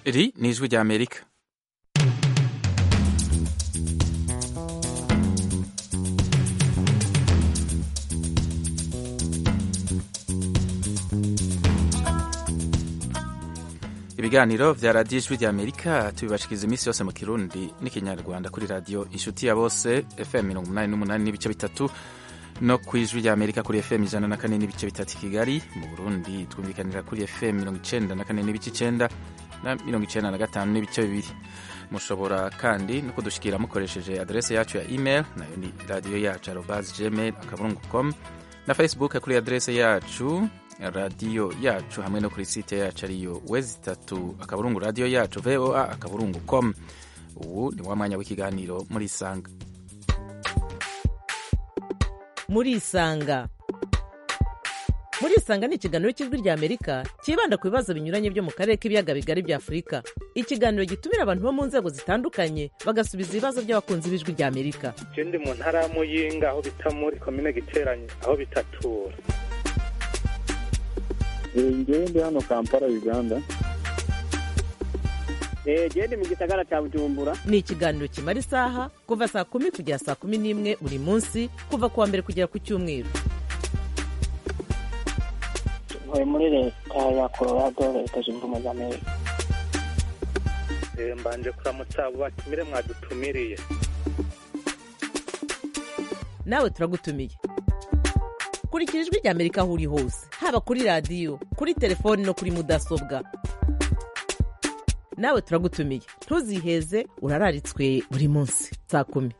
Iri ni ijwi rya Amerika ibiganiro vya radiyo ijwi rya amerika tubibashikiriza iminsi yose mu kirundi n'ikinyarwanda kuri radiyo inshuti ya bose fm mirongo umunani n'umunani n'ibice bitatu no ku ijwi rya amerika kuri fm ijana na kane n'ibice bitatu i kigali mu burundi twumvikanira kuri fm mirongo icenda na kane n'ibice icenda na mirongo icenda na gatanu n'ibice bibiri mushobora kandi no kudushikira mukoresheje adrese yacu ya email nayo ni radiyo yacu arobas gmail akaburungu com na facebook kuri adrese yacu radiyo yacu hamwe no kuri site yacu ariyo wezi itatu akaburungu radiyo yacu voa akaburungu com ubu ni wa mwanya w'ikiganiro muri isanga muri isanga muri isanga ni ikiganiro cy'ijwi rya amerika cyibanda ku bibazo binyuranye byo mu karere k'ibiyaga bigari bya afurika ikiganiro gitumira abantu bo mu nzego zitandukanye bagasubiza ibibazo by'abakunzi b'ijwi rya amerika je ndi mu ntara ya muyinga aho bita muri komine giteranye aho bitatura ngewe ndi hano kampala uganda genda mu gisagara cya bujumbura ni ikiganiro kimara isaha kuva saa kumi kugera saa kumi n'imwe buri munsi kuva ku wa mbere kugera ku cyumweru ntuye muri leta ya colorado leta zunze ubumwe za amerika Eh, mbanje kuramutsa abo batumire mwadutumiriye nawe turagutumiye kurikira ijwi rya amerika aho uri hose haba kuri radiyo kuri telefoni no kuri mudasobwa nawe turagutumiye ntuziheze urararitswe buri munsi saa kumi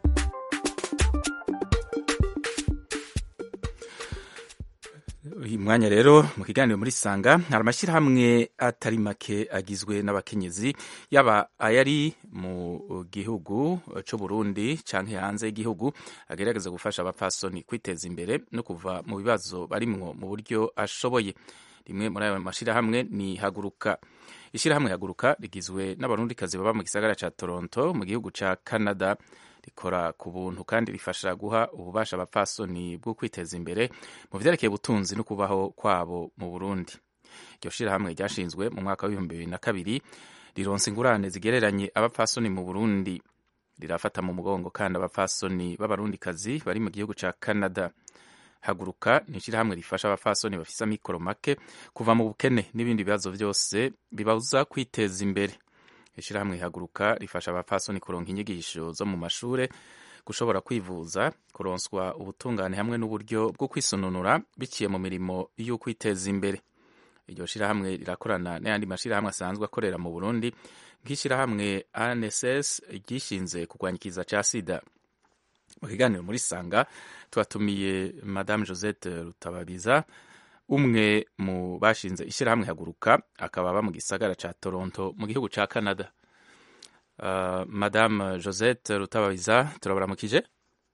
uyu mwanya rero mu kiganiro muri sanga hari amashyirahamwe atari make agizwe n'abakenyezi yaba ayari mu gihugu cy'u Burundi cyangwa hanze y'igihugu agerageza gufasha abapfasoni kwiteza imbere no kuva mu bibazo barimwo mu buryo ashoboye rimwe muri ayo mashyirahamwe ni haguruka ishyirahamwe haguruka rigizwe n'abarundikazi baba mu gisagara cya toronto mu gihugu cya canada rikora ku buntu kandi rifasha guha ububasha abapfasoni bwo kwiteza imbere mu vyerekeye ubutunzi no kubaho kwabo mu burundi iryo shirahamwe ryashinzwe mu mwaka w'ibihumbi bibiri na kabiri rironsa ingurane zigereranye abapfasoni mu burundi rirafata mu mugongo kandi abapfasoni b'abarundikazi bari mu gihugu ca canada haguruka ni ishirahamwe rifasha abapfasoni bafise amikoro make kuva mu bukene n'ibindi bibazo vyose bibabuza kwiteza imbere ishirahamwe haguruka rifasha abapfasoni kuronka inyigisho zo mu mashure gushobora kwivuza kuronswa ubutungane hamwe n'uburyo bwo kwisununura biciye mu mirimo y'ukwiteza imbere iryo shirahamwe rirakorana n'ayandi mashirahamwe asanzwe akorera mu burundi nk'ishirahamwe anss ryishinze kurwanya ikiza ca sida mu kiganiro muri sanga twatumiye madame josette rutababiza umwe mu bashinze ishyirahamwe haguruka akaba aba mu gisagara ca toronto mu gihugu ca canada uh, madame josette rutababiza turabaramukije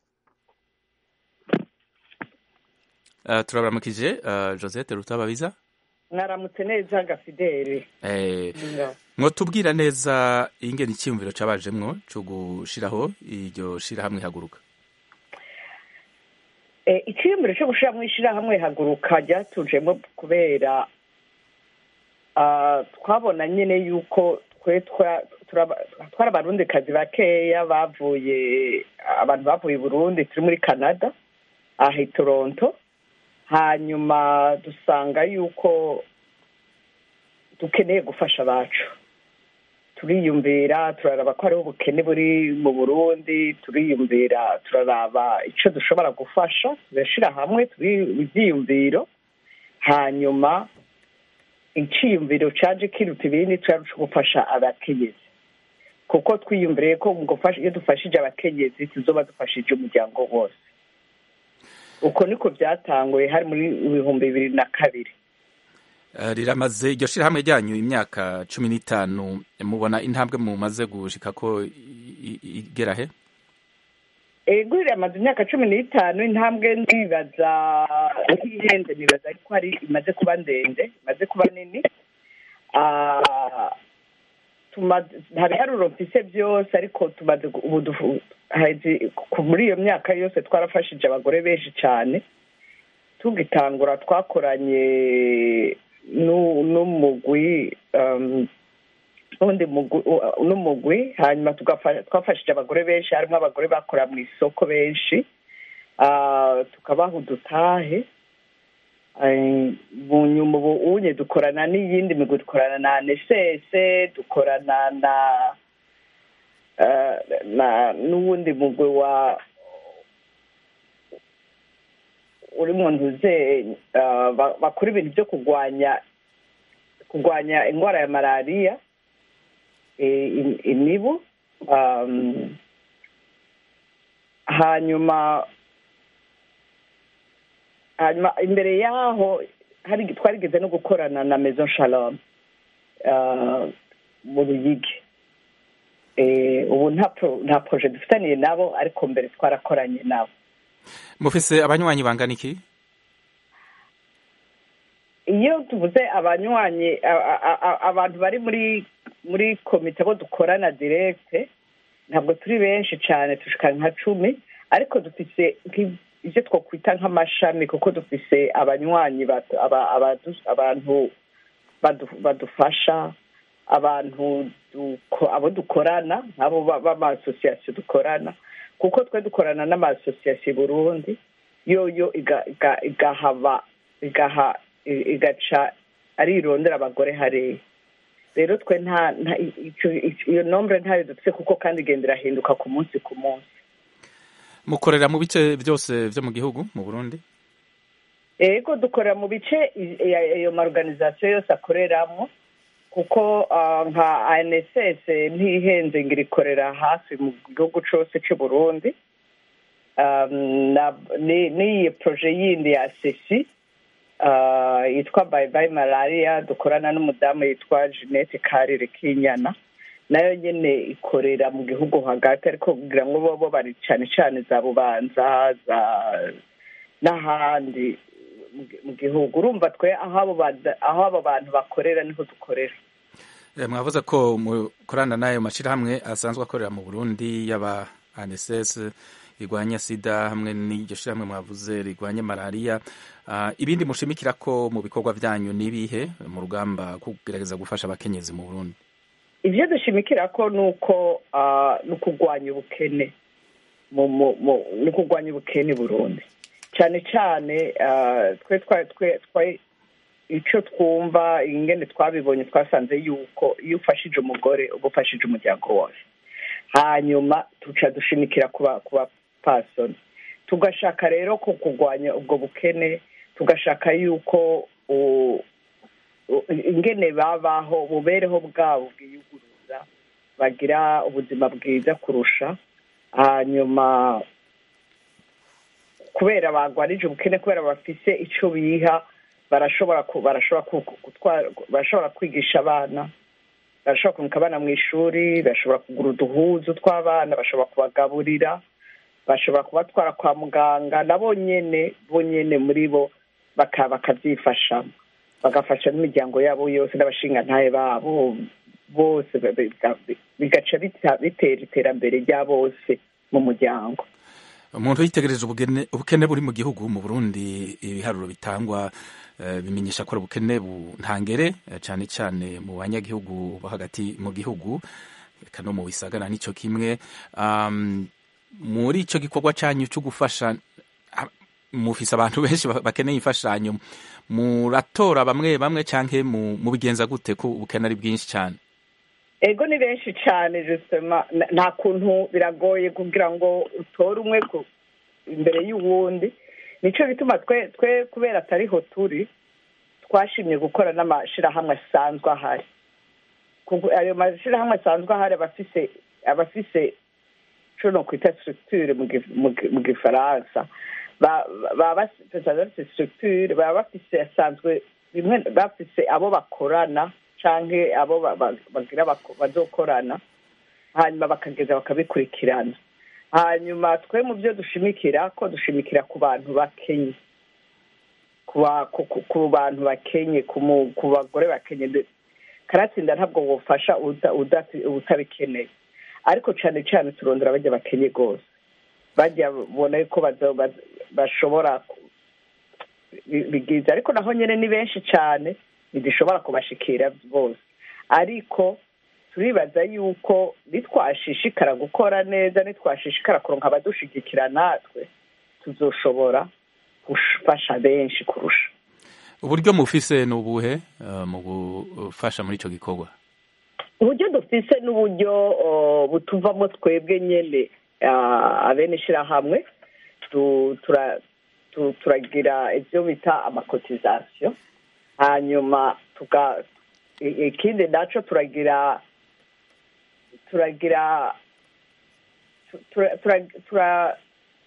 uh, turabaramukije uh, josette rutababiza mwaramutse neza gafideli eh, mwotubwira neza ingene icyiyumviro cabajemwo co gushiraho iryo shirahamwe haguruka icyiyumviro cyo gushyiramo ishyirahamwe haguruka ryatujemo kubera twabona nyine yuko twe twari abarundikazi bakeya bavuye abantu bavuye i burundi turi muri canada aha i toronto hanyuma dusanga yuko dukeneye gufasha abacu turiyumvira turaraba ko hariho ubukene buri mu burundi turiyumvira turaraba icyo dushobora gufasha turashyira hamwe turi ibyiyumviro hanyuma icyiyumviro cyaje kiruta ibindi turarusha gufasha abakenyezi kuko twiyumviriye ko iyo dufashije abakenyezi tuzoba dufashije umuryango wose uko niko byatanguye hari muri ibihumbi bibiri na kabiri riramaze iryo shirahamwe ryanyu imyaka cumi n'itanu mubona intambwe mumaze gushika ko igera he ego riramaze imyaka cumi n'itanu intambwe ndibaza ntihenze nibaza ariko hari imaze kuba ndende imaze kuba nini nta biharuro mfise byose ariko tumaze muri iyo myaka yose twarafashije abagore benshi cyane tugitangura twakoranye n'umugwi n'undi mugwi u- n'umugwi hanyuma tugafa- twafashije abagore benshi harimo abagore bakora mu isoko benshi Ah, tukabaha udutahe Eh, mu nyuma ubu unye dukorana n'iyindi migwi dukorana na anesese dukorana na eh, na n'uwundi mugwi wa uri mu ntuze eh, ba- bakora ibintu byo kurwanya kurwanya indwara ya malariya eh, im- imibu um, hanyuma hanyuma imbere yaho hari twarigeze no gukorana na maison shalom uh, mu ruyigi Eh, ubu nta pro- nta projet dufitaniye nabo ariko mbere twarakoranye nabo mufise abanywanyi bangana iki iyo tuvuze abanywanyi a- a- a- abantu bari muri muri komite abo dukorana direkte ntabwo turi benshi cyane tushika nka cumi ariko dufise nk'i- ibyo twakwita nk'amashami kuko dufise abanywanyi batu- aba- abadu- abantu badu- badufasha abantu duko- abo dukorana nk'abo ba- b'amasosiyasiyo dukorana kuko twe dukorana n'amasosiyasiyo i burundi yoyo iga- iga- igahaba igaha i- igaca arirondera abagore hariya rero twe nta nta- icyo- icyo- iyo nombre ntayo dufite kuko kandi igenda irahinduka ku munsi ku munsi mukorera mu bice byose byo mu gihugu mu burundi ego dukorera mu bice i- i- ayo maorganisation yose akoreramo kuko ah, nka anss ntihenze ngo irikorera hafi mu gihugu cose c'u burundi Um, na- ni- n'iyi proje yindi ya sesi ah, yitwa bye bye malaria dukorana n'umudamu yitwa jeanette karire kinyana nayo nyene ikorera mu gihugu hagati ariko kugira ngo bo bo bari cane cane za bubanza za n'ahandi mu gi- mu gihugu urumva twe aho abo bada- aho abo bantu bakorera niho dukorera Eh, mwavuze ko mukorana n'ayo mashyirahamwe asanzwe akorera mu burundi yaba anss rirwanya sida hamwe n'iryo shyirahamwe mwavuze rirwanya malariya Ah, ibindi mushimikira ko mu bikorwa byanyu n'ibihe mu rugamba rwo kugerageza gufasha abakenyezi mu burundi ivyo dushimikira ko nuko ah, ni ukurwanya ubukene mu mu- mu- ni ukurwanya ubukene i burundi cyane cyane ah, twe twa twe twa- icyo twumva ingene twabibonye twasanze yuko iyo ufashije umugore uba ufashije umuryango wose hanyuma tuca dushimikira ku ba- ku bapasoni tugashaka rero ko kurwanya ubwo bukene tugashaka yuko u- u- ingene babaho ububereho bwabo bwiyuguruza bagira ubuzima bwiza kurusha hanyuma kubera bagwarije ubukene kubera bafise ico biha barashobora ku- barashobora ku- ku- gutwara barashobora kwigisha abana barashobora kunika abana mu ishuri bashobora kugura uduhuzu tw'abana bashobora kubagaburira bashobora kubatwara kwa muganga nabo nyene bo nyene muri bo baka- bakavyifashamo bagafasha n'imiryango yabo yose n'abashingantahe babo bose ba- biga- bigaca bita- bitera iterambere rya bose mu muryango umuntu yitegereje ubugene- ubukene buri mu gihugu mu burundi ibiharuro bitangwa eh, bimenyesha ko ari ubukene buntangere eh, cyane cyane mu banyagihugu bo hagati mu gihugu eka no mu bisagara nico kimwe um, muri ico gikorwa canyu cyo gufasha ah, mufise abantu benshi ba- bakeneye imfashanyo muratora bamwe bamwe canke mu- mubigenza gute ko ubukene ari bwinshi cyane ego ni benshi cyane justement N- nta kuntu biragoye kugira ngo utore umwe ku imbere y'uwundi nico bituma twe twe kubera atariho turi twashimye gukora n'amashirahamwe asanzwe ahari Kuko ayo mashirahamwe asanzwe ahari aba afise aba afise ico nokwita structure mu gi- mu gi- mu gifaransa Ba- baba bas- basanzwe bafise structure baba bafise asanzwe rimwe bafise abo bakorana canke abo ba- ba- bagira bako- bazokorana hanyuma bakageza bakabikurikirana hanyuma twe mu byo dushimikira ko dushimikira ku bantu bakenye ku ba- ku- ku- ku bantu bakenye ku mu- ku bagore bakenye De- karatsinda ntabwo bufasha uda- udati- utabikeneye ariko cane cane turondera bajya bakenye rwose bajya bona yuko bazo- baz- bashobora ku- bi- bigize ariko naho nyene ni benshi cane ntidushobora kubashikira bose ariko turibaza yuko nitwashishikara gukora neza nitwashishikara kuronka abadushigikira natwe tuzoshobora gufasha benshi kurusha uburyo mufise ni ubuhe eh, mu gufasha muri ico gikorwa uburyo dufise n'uburyo uh, butuvamo twebwe nyene uh, abene ishirahamwe tu- tura- tu- turagira ivyo bita amakotizasiyo hanyuma tuga i- ikindi naco turagira turagira tu- tura- tura- tura-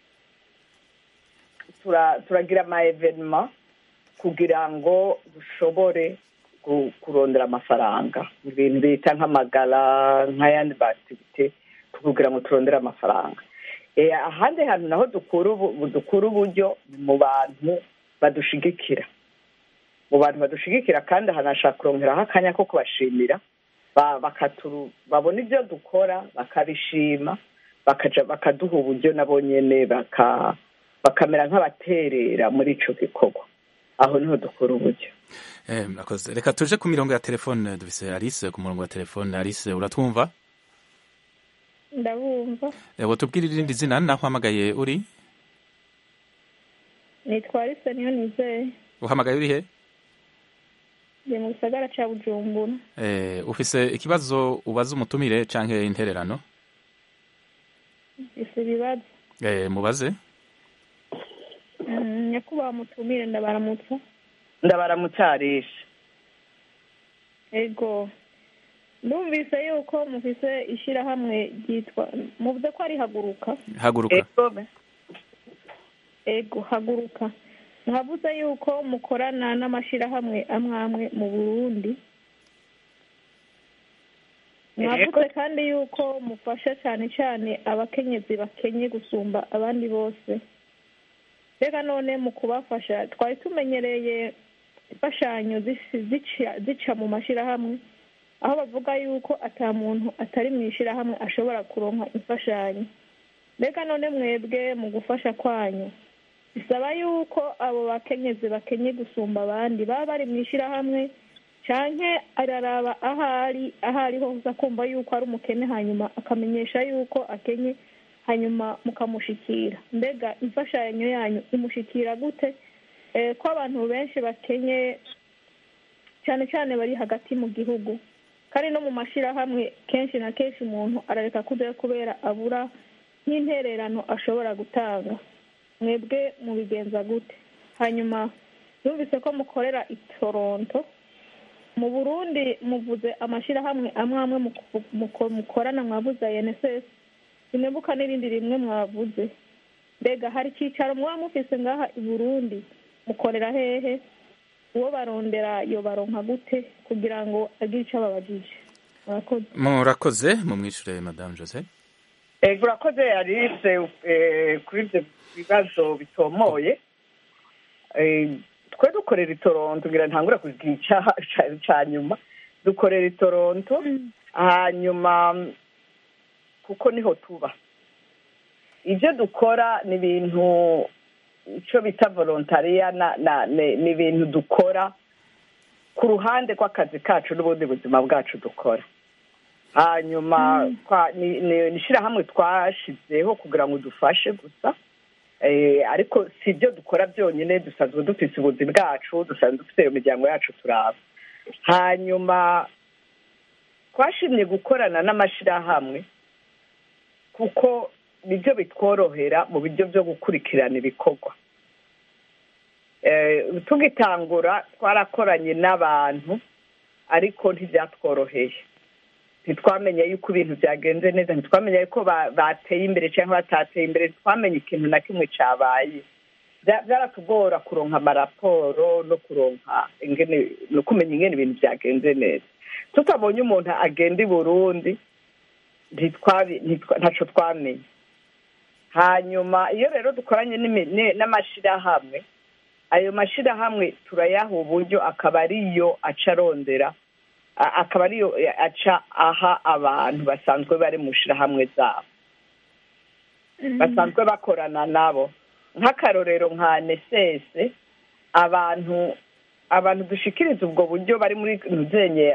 tura- turagira ama evenema kugira ngo dushobore ku- kurondera amafaranga ibintu bita nk'amagara nk'ayandi bativite kugira ngo turondere amafaranga Eh, ahandi hantu naho dukura ubu- dukura uburyo ni mu bantu badushigikira mu bantu badushigikira kandi hanashaka kurongeraho akanya ko kubashimira ba- bakaturu babona ibyo dukora bakabishima bakaja bakaduha uburyo nabo nyene baka bakamera nk'abaterera muri ico gikorwa aho niho dukura uburyo Eh, murakoze reka tuje ku mirongo ya telefone dufise alice ku murongo wa telefone alice uratwumva ndabumva Eh, wotubwira irindi zina naho uhamagaye uri nitwa Alice niyo nizeye uhamagaye uri he ndi mu gisagara ca bujumbura Eh, ufise ikibazo ubaza umutumire canke intererano isi ibibazo Eh, mubaze Mm, nyakubahwa mutumire ndabaramutsa ndabaramutsarisha ego ndumvise yuko mufise ishirahamwe ryitwa muvuze ko ari haguruka haguruka Ego, ego haguruka mwavuze yuko mukorana n'amashirahamwe amwe amwe mu burundi mwavuze kandi yuko mufasha cyane cyane abakenyezi bakenye gusumba abandi bose reka none mu kubafasha twari tumenyereye imfashanyo zisi- zica- zica mu mashirahamwe aho bavuga yuko ata muntu atari mu ishirahamwe ashobora kuronka imfashanyo mbega none mwebwe mu gufasha kwanyu bisaba yuko abo bakenyezi bakenye gusumba abandi baba bari mu ishirahamwe canke araraba aho ari aho ari hose akumva yuko ari umukene hanyuma akamenyesha yuko akenye hanyuma mukamushikira mbega imfashanyo yanyu imushikira gute Eh, ko abantu benshi bakenye cyane cyane bari hagati mu gihugu kandi no mu mashirahamwe kenshi na kenshi umuntu arareka kujyayo kubera abura nk'intererano ashobora gutanga mwebwe mubigenza gute hanyuma yumvise ko mukorera i toronto mu burundi muvuze amashirahamwe amwe amwe muku- muko- mukorana mwavuze nss simwibuka n'irindi rimwe mwavuze mbega hari icyicaro muba mufise ngaha i burundi mukorera hehe uwo barondera yo baronka gute kugira ngo agire icyo ababajije murakoze murakoze mumwishure madame jose ego urakoze alice eh, kuri ibyo bibazo bitomoye Eh, twe dukorera i toronto ngira ntangure kugira icyaha ca- ca nyuma dukorera i toronto hanyuma mm, kuko niho tuba ibyo dukora ni ibintu icyo bita volontariya na- na- ni ni ibintu dukora ku ruhande rw'akazi kacu n'ubundi buzima bwacu dukora hanyuma twa- ni ni- ni ishyirahamwe twashyizeho kugira ngo dufashe gusa Eh, ariko si ibyo dukora byonyine dusanzwe dufite ubuzi bwacu dusanzwe dufite iyo miryango yacu turaba hanyuma twashimye gukorana n'amashyirahamwe kuko nibyo bitworohera mu buryo byo gukurikirana ibikorwa Eh, tugitangura twarakoranye n'abantu ariko ntibyatworoheye ntitwamenye yuko ibintu byagenze neza ntitwamenye yuko ba- bateye imbere cyangwa batateye imbere ntitwamenye ikintu na kimwe cyabaye Bya- byaratugora kuronka amaraporo no kuronka ingene no kumenya ingene ibintu byagenze neza tutabonye umuntu agenda i burundi ntitwabi- ntitwa- ntaco twamenye hanyuma iyo rero dukoranye n'imi- ni- n'amashirahamwe ayo mashirahamwe turayaha uburyo akaba ariyo aca arondera a- akaba ariyo aca aha abantu basanzwe bari mu shirahamwe zabo basanzwe bakorana nabo nk'akarorero nka nesese abantu abantu dushikiriza ubwo buryo bari muri ntuzenye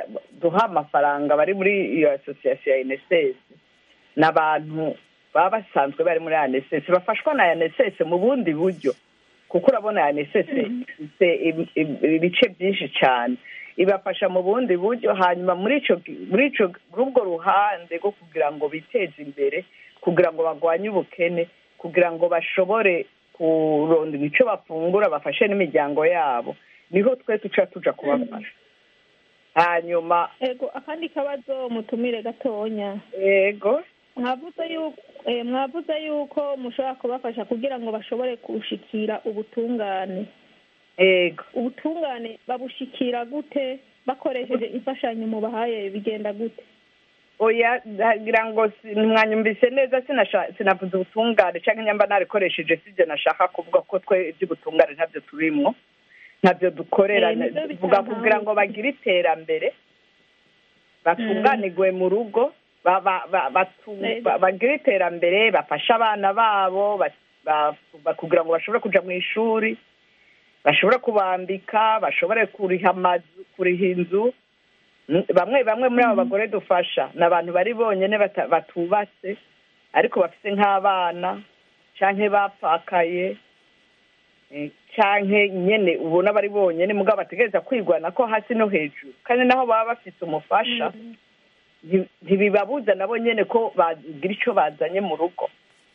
baduha amafaranga bari muri iyo asosiyasiyo ya NSS ni abantu baba basanzwe bari muri ANSS bafashwa na ANSS mu bundi buryo kuko urabona ANSS ifite im- im- ibice byinshi cyane ibafasha mu bundi buryo hanyuma muri ico muri ico muri ubwo ruhande rwo kugira ngo biteze imbere kugira ngo barwanye ubukene kugira ngo bashobore kurondera icyo bafungura bafashe n'imiryango yabo niho twe tuca tuja kubafasha hanyuma ego akandi kabazo mutumire gatonya yego mwavuze yuko eh, mwavuze yuko mushobora kubafasha kugira ngo bashobore gushikira ubutungane yego ubutungane babushikira gute bakoresheje imfashanyo mubahaye bigenda gute oya ndagira ngo si- mwanyumvise neza sinasha- sinavuze ubutungane cyangwa nyamba narikoresheje sibyo nashaka kuvuga ko twe iby'ubutungane ntabyo turimwo ntabyo dukorera Eh, nibyo tuvuga bitangaje. kugira ngo bagire iterambere batunganirwe mu rugo ba- ba- ba- batu- Eh. ba- bagire iterambere bafashe abana babo ba- ba- ba- kugira ngo bashobore kuja mu ishuri bashobore kubambika bashobore kuriha amazu kuriha inzu Mm, bamwe bamwe muri abo bagore dufasha ni abantu bari bonyine bata- batubatse ariko bafite nk'abana canke bapfakaye eh, canke nyene ubona bari bonyene mugabo bategereza kwigwana ko hasi no hejuru kandi naho baba bafite umufasha nti- ntibibabuza nabo nyene ko bagira ico bazanye mu rugo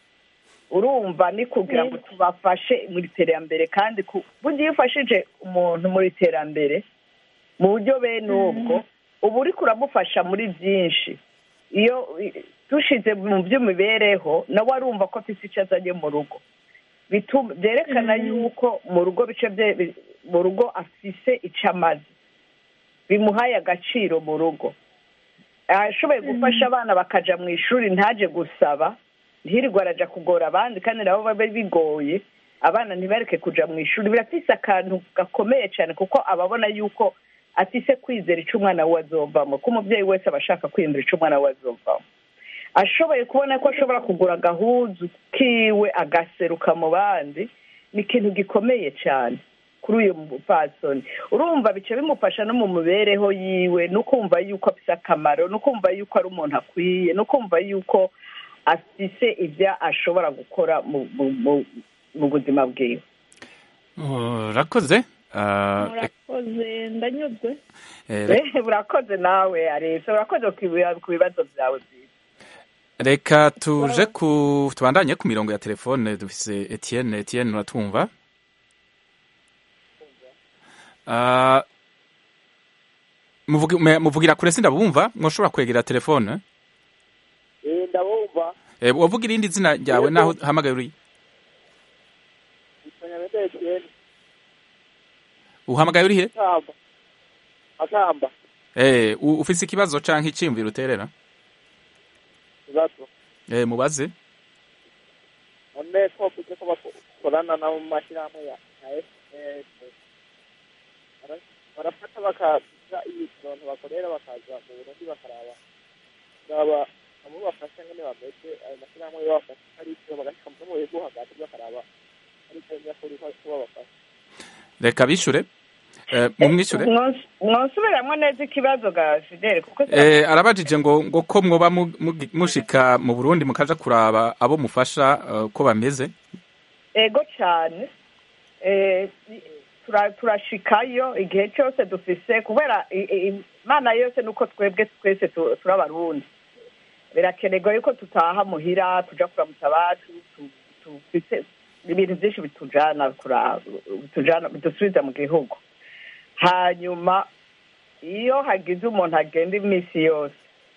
urumva ni kugira ngo tubafashe mu iterambere kandi ku- burya iyo ufashije umuntu mu iterambere mu buryo bene ubwo uba uriko uramufasha muri byinshi iyo i- dushize mu by'imibereho nawe arumva ko afite icyo azanye mu rugo bituma byerekana yuko mu rugo bice bye bi- mu rugo afise icyo amaze bimuhaye agaciro mu rugo ashoboye gufasha abana bakaja mu ishuri ntaje gusaba ntirirwe araja kugora abandi kandi nabo babe bigoye abana ntibareke kuja mu ishuri birafise akantu gakomeye cyane kuko ababona yuko afise kwizera icyo umwana we azovamo ko umubyeyi wese aba ashaka kwiyumvira icyo umwana we azovamo ashoboye kubona ko ashobora kugura agahuzu kiwe agaseruka mu bandi ni ikintu gikomeye cyane kuri uyu mupfasoni urumva bica bimufasha no mu mibereho yiwe no kumva yuko afite akamaro no kumva yuko ari umuntu akwiye no kumva yuko afise ibyo ashobora gukora mu mu- mu- mu buzima bwiwe urakoze Ah, murakoze ndanyuzwe eh, re- Eh, urakoze nawe arese urakoze ku biba- ku bibazo byawe byiza reka tuje ku tubandanye ku mirongo ya telefone dufise Etienne Etienne uratumva Ah, muvugi- me- muvugira kure sindabumva mwoshobora kwegera telefone Eh, ndabumva Eh, wavuga irindi zina ryawe naho uhamagaye uri Kanyamete Etienne uhamagaye uri he Makamba Makamba Eh, u- ufise ikibazo canke iciyumviro uterera ibibazo Eh, mubaze none ko kuze ko bakorana na mu mashyirahamwe ya ya FPS Bara- barafata bakaza ibintu bakorera bakaza mu Burundi bakaraba baba abo bafasha ngene bameze ayo mashyirahamwe yo bafasha ari icyo bagashika mu bihugu hagati bakaraba ari icyo nyakuri ko babafasha reka bishure Eh, mumwishure Mwons- mwonsubiramwo neza ikibazo ga fidele kuko Eh, arabajije ngo ngo ko mwoba mu- mugi- mushika mu Burundi mukaja kuraba abo mufasha eh, ko bameze ego cyane Eh, tura- turashikayo igihe cyose dufise kubera i- i- imana yose nuko twebwe twese tu- turi abarundi birakenerwa yuko tutaha muhira tuja kuramutsa abacu tu- tufise ibintu byinshi bitujana kuraba bitujana bidusubiza mu gihugu hanyuma iyo hagize umuntu agenda iminsi yose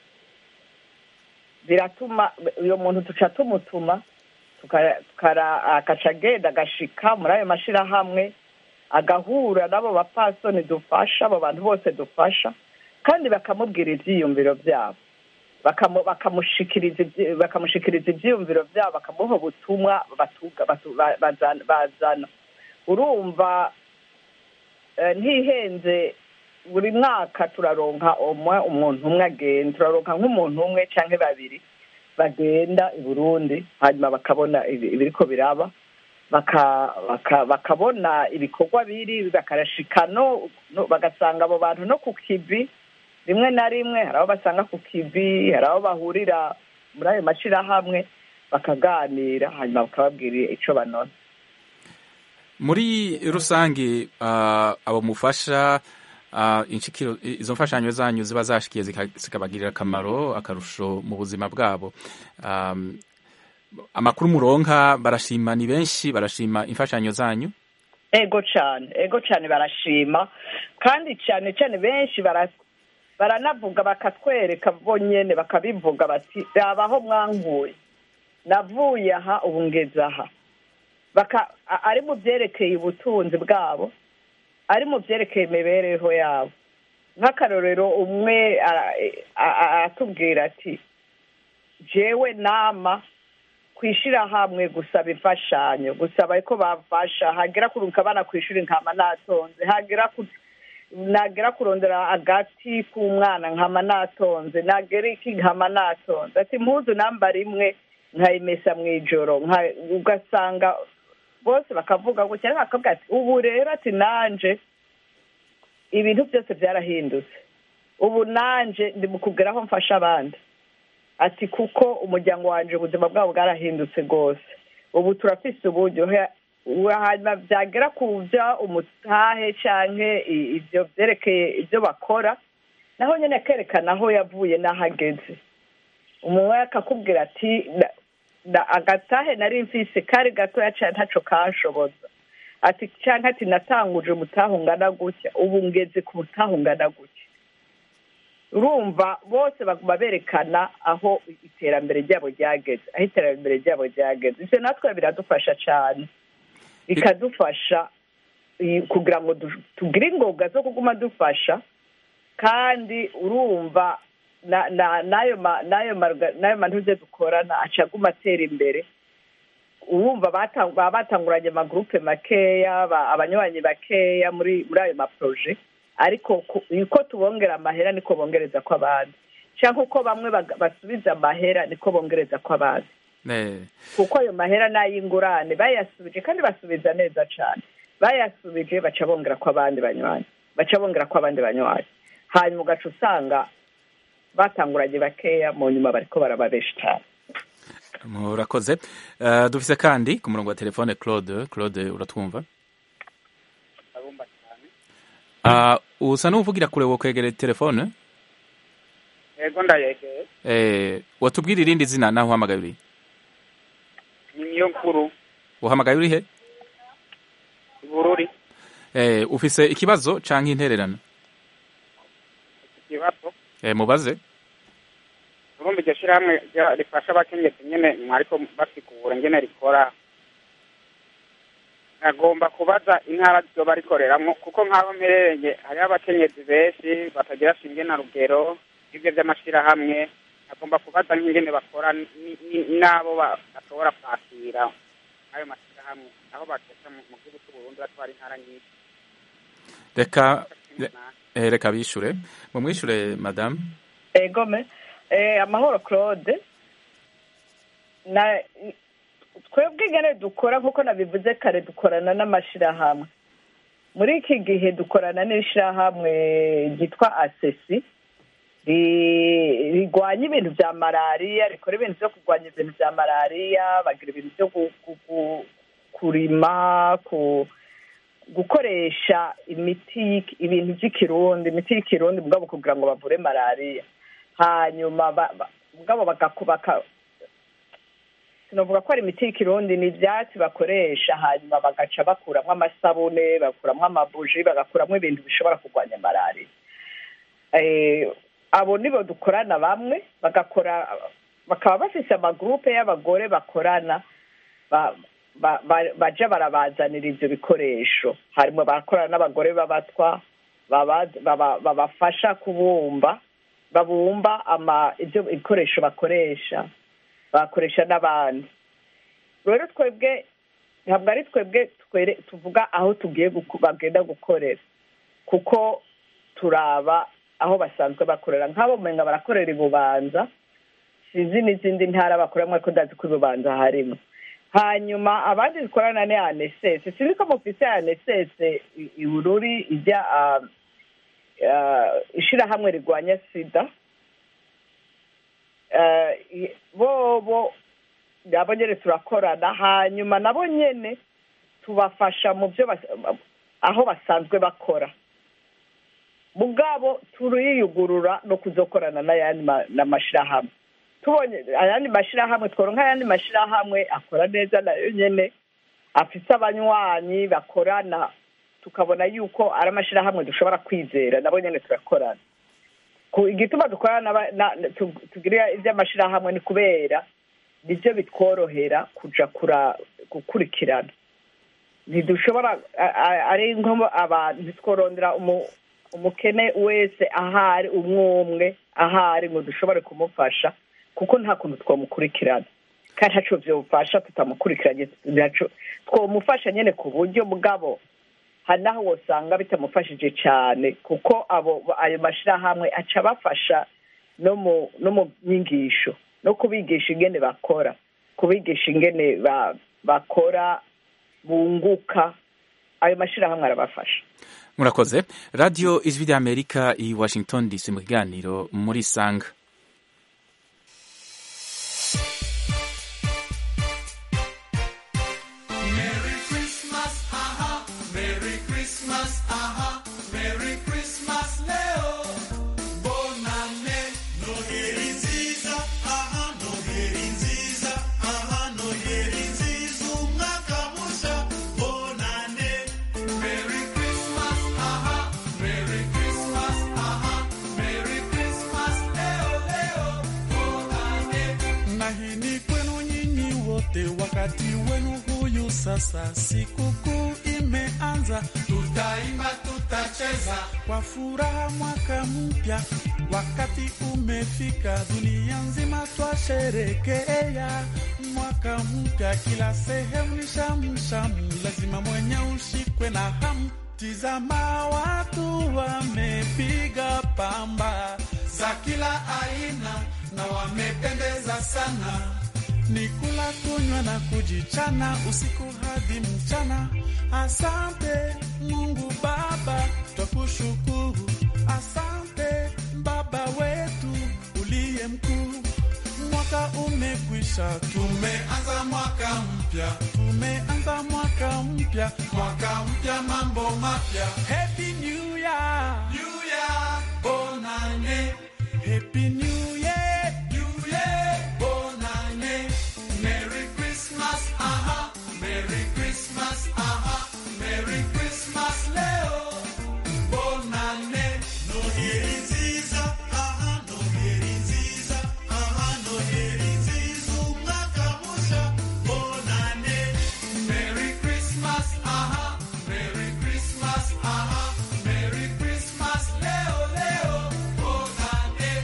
biratuma uyo muntu tuca tumutuma tuka- tukara- agaca agenda agashika muri ayo mashirahamwe agahura n'abo bapfasoni dufasha abo bantu bose dufasha kandi bakamubwira ivyiyumviro vyabo Bakamu- bakamushikiriza ivyi- bakamushikiriza ivyiyumviro vyabo bakamuha ubutumwa batuga- batu- ba- bazana- bazana urumva eh, ntihenze buri mwaka turaronka umwe umuntu umwe agenda turaronka nk'umuntu umwe canke babiri bagenda i burundi hanyuma bakabona ibi- ibiriko biraba baka- baka- bakabona ibikorwa biri bakarashika no no- bagasanga abo bantu no ku kivi rimwe na rimwe hari aho basanga ku kivi hari aho bahurira muri ayo mashyirahamwe bakaganira hanyuma bakababwira icyo banona muri rusange ah, abo mufasha ah, inshikiro izo mfashanyo zanyu ziba zashikiye zika- zikabagirira akamaro akarusho mu buzima bwabo Um, amakuru muronka barashima ni benshi barashima imfashanyo zanyu ego cyane ego cyane barashima kandi cyane cyane benshi bara- baranavuga bakatwereka bonyine bakabivuga bati raba aho mwankuye navuye aha ubu ngeze aha Baka- a- ari mu byerekeye ubutunzi bwabo ari mu byerekeye imibereho yabo nk'akarorero umwe ara- a- a- aratubwira ati jewe nama kwishyira hamwe gusaba imfashanyo gusaba ko bafasha hagera kuruka abana ku ishuri nkama natonze hagera ku nagera kurondera agati k'umwana nkama natonze nagera iki nkama natonze ati impuzu nambara imwe nkayimesa mu ijoro nka- ugasanga bose bakavuga gutya ariko bakavuga ati ubu rero ati nanje ibintu byose byarahindutse ubu nanje ndi mu kugera aho mfasha abandi ati kuko umuryango wanjye ubuzima bwabo bwarahindutse rwose ubu turafise uburyo he- hanyuma byagera ku byo umutahe cyangwa ibyo byerekeye ibyo bakora naho nyine akerekana aho yavuye n'aho ageze umuntu akakubwira ati "Na- na- agatahe nari mfise kari gatoya cyane ntaco kanshoboza ati cyangwa ati natanguje umutahe ungana gutya ubu ngeze ku mutahe ungana gutya urumva bose baguma berekana aho iterambere ryabo ryageze aho iterambere ryabo ryageze ibyo natwe biradufasha cyane bikadufasha i- kugira ngo du- tugire ingoga zo kuguma dufasha kandi urumva na- na- n'ayo ma- n'ayo marga- n'ayo mantuze dukorana aca aguma atera imbere urumva bata- baba batanguranye amagurupe makeya ba- abanywanyi bakeya muri muri ayo maproje ariko ku- uko tubongera amahera niko bongereza ko abandi cyangwa uko bamwe baga- basubiza amahera niko bongereza ko abandi Eh, kuko ayo mahera ni ay'ingurane bayasubije kandi basubiza neza cyane bayasubije baca bongera ko abandi banywanyi baca bongera ko abandi banywanyi hanyuma ugaca usanga batanguranye bakeya mu nyuma bariko baraba benshi cyane murakoze Eh, dufise kandi ku murongo wa telefone claude claude uratwumva ndabumva cyane Ah, usa n'uvugira kure wo kwegera telefone yego ndayegeye eh, watubwira irindi zina naho uhamagaye uri ni niyo nkuru uhamagaye uri he ibururi eh, ufise ikibazo canke intererano ikibazo eh, mubaze urumva iryo shyirahamwe rya- rifasha abakenyezi nyine mwariko basigura ngene rikora agomba kubaza intara ryoba rikoreramwo kuko nk'aho mperereye hariho abakenyezi benshi batagira shinge na rugero ibyo by'amashyirahamwe agomba kubaza nk'ingene bakora ni- ni- n'abo ba- bashobora kwakira ayo mashyirahamwe aho bakesha mu mu gihugu cy'uburundi batwara intara nyinshi reka eh, reka bishure mumwishure madame egome eh, amahoro claude na twebwe ingene dukora nk'uko nabivuze kare dukorana n'amashirahamwe muri iki gihe dukorana n'ishirahamwe ryitwa asesi ri- rigwanya ibintu bya malariya rikora ibintu byo kurwanya ibintu bya malariya bagira ibintu byo gu- gu- gu- kurima ku gukoresha imiti y'iki- ibintu by'ikirundi imiti y'ikirundi mugabo kugira ngo bavure malariya hanyuma ba- ba- mugabo bagakubaka sinavuga ko ari imiti y'ikirundi ni ibyatsi bakoresha hanyuma bagaca bakuramo amasabune bakuramo amabuji bagakuramo ibintu bishobora kurwanya malariya Eh, abo nibo dukorana bamwe bagakora bakaba bafise amagurupe y'abagore bakorana ba- ba- ba- baja barabazanira ivyo bikoresho harimo barakorana n'abagore b'abatwa baba- baba- babafasha kubumba babumba ama ibyo bikoresho bakoresha bakoresha n'abandi rero twebwe ntabwo ari twebwe twere- tuvuga aho tugiye guku- bagenda gukorera kuko turaba aho basanzwe bakorera nk'abo mumenga barakorera i bubanza sinzi n'izindi ntara bakoreramo ariko ndazi ko i bubanza harimo hanyuma abandi dukorana ni anesese sinzi ko mufise anesese i- ibururi ijya ah, eh, ishirahamwe rigwanya sida eh, i- bobo nabo nyene turakorana hanyuma nabo nyene tubafasha mu byo bas- aho basanzwe bakora mugabo turiyugurura no kuzokorana n'ayandi ma- n'amashirahamwe tubonye ayandi mashirahamwe tworonka ayandi mashirahamwe akora neza nayo nyene afise abanywanyi bakorana tukabona yuko ari amashirahamwe dushobora kwizera nabo nyene turakorana ku igituma dukorana n'aba- na- na- tu- tugira ivy'amashirahamwe ni kubera nivyo bitworohera kuja kura gukurikirana ntidushobora a- a- ari nko abantu ntitworondera umu- umukene wese ahari umwe umwe ahari ngo dushobore kumufasha kuko nta kuntu twamukurikirana kandi ntaco vyofasha tutamukurikiranye ntaco twomufasha nyene ku buryo bwabo hari naho wosanga bitamufashije cyane kuko abo ayo mashirahamwe aca abafasha no mu no mu nyigisho no kubigisha ingene bakora kubigisha ingene ba- bakora bunguka ayo mashirahamwe arabafasha murakoze radiyo ijwi ry'amerika i washington dc mu kiganiro muri sanga Merry Christmas, aha, Merry Christmas, aha, Merry Christmas, Leo. Bonane, Noheri nziza, aha, Noheri nziza, aha, Noheri nziza, umwaka musha, bonane. Merry Christmas, aha, Merry Christmas, aha, Merry Christmas, Leo, Leo, bonane. na hii ni kwenu nyinyi wote, wakati wenu huyu sasa, sikukuu imeanza, Tutaimba, tutacheza, kwa furaha mwaka mpya, wakati umefika, dunia nzima twasherekea mwaka mpya, kila sehemu ni shamshamu, lazima mwenye ushikwe na hamu. Tizama watu wamepiga pamba za kila aina na wamependeza sana. ni kula kunywa na kujichana usiku hadi mchana. Asante Mungu Baba, twakushukuru. Asante Baba wetu uliye mkuu. Mwaka umekwisha, Tumeanza mwaka mpya, tumeanza mwaka mpya. mwaka mpya, mambo mapya. Happy New Year, New Year, bonane, Happy New Year. New Year, bonane. Merry Christmas, aha, Merry Christmas, aha, Merry Christmas, Leo. Bonane, Noheri nziza, aha, Noheri nziza, aha, Noheri nziza, umwaka musha, bonane. Merry Christmas, aha, Merry Christmas, aha, Merry Christmas, Leo, Leo, bonane.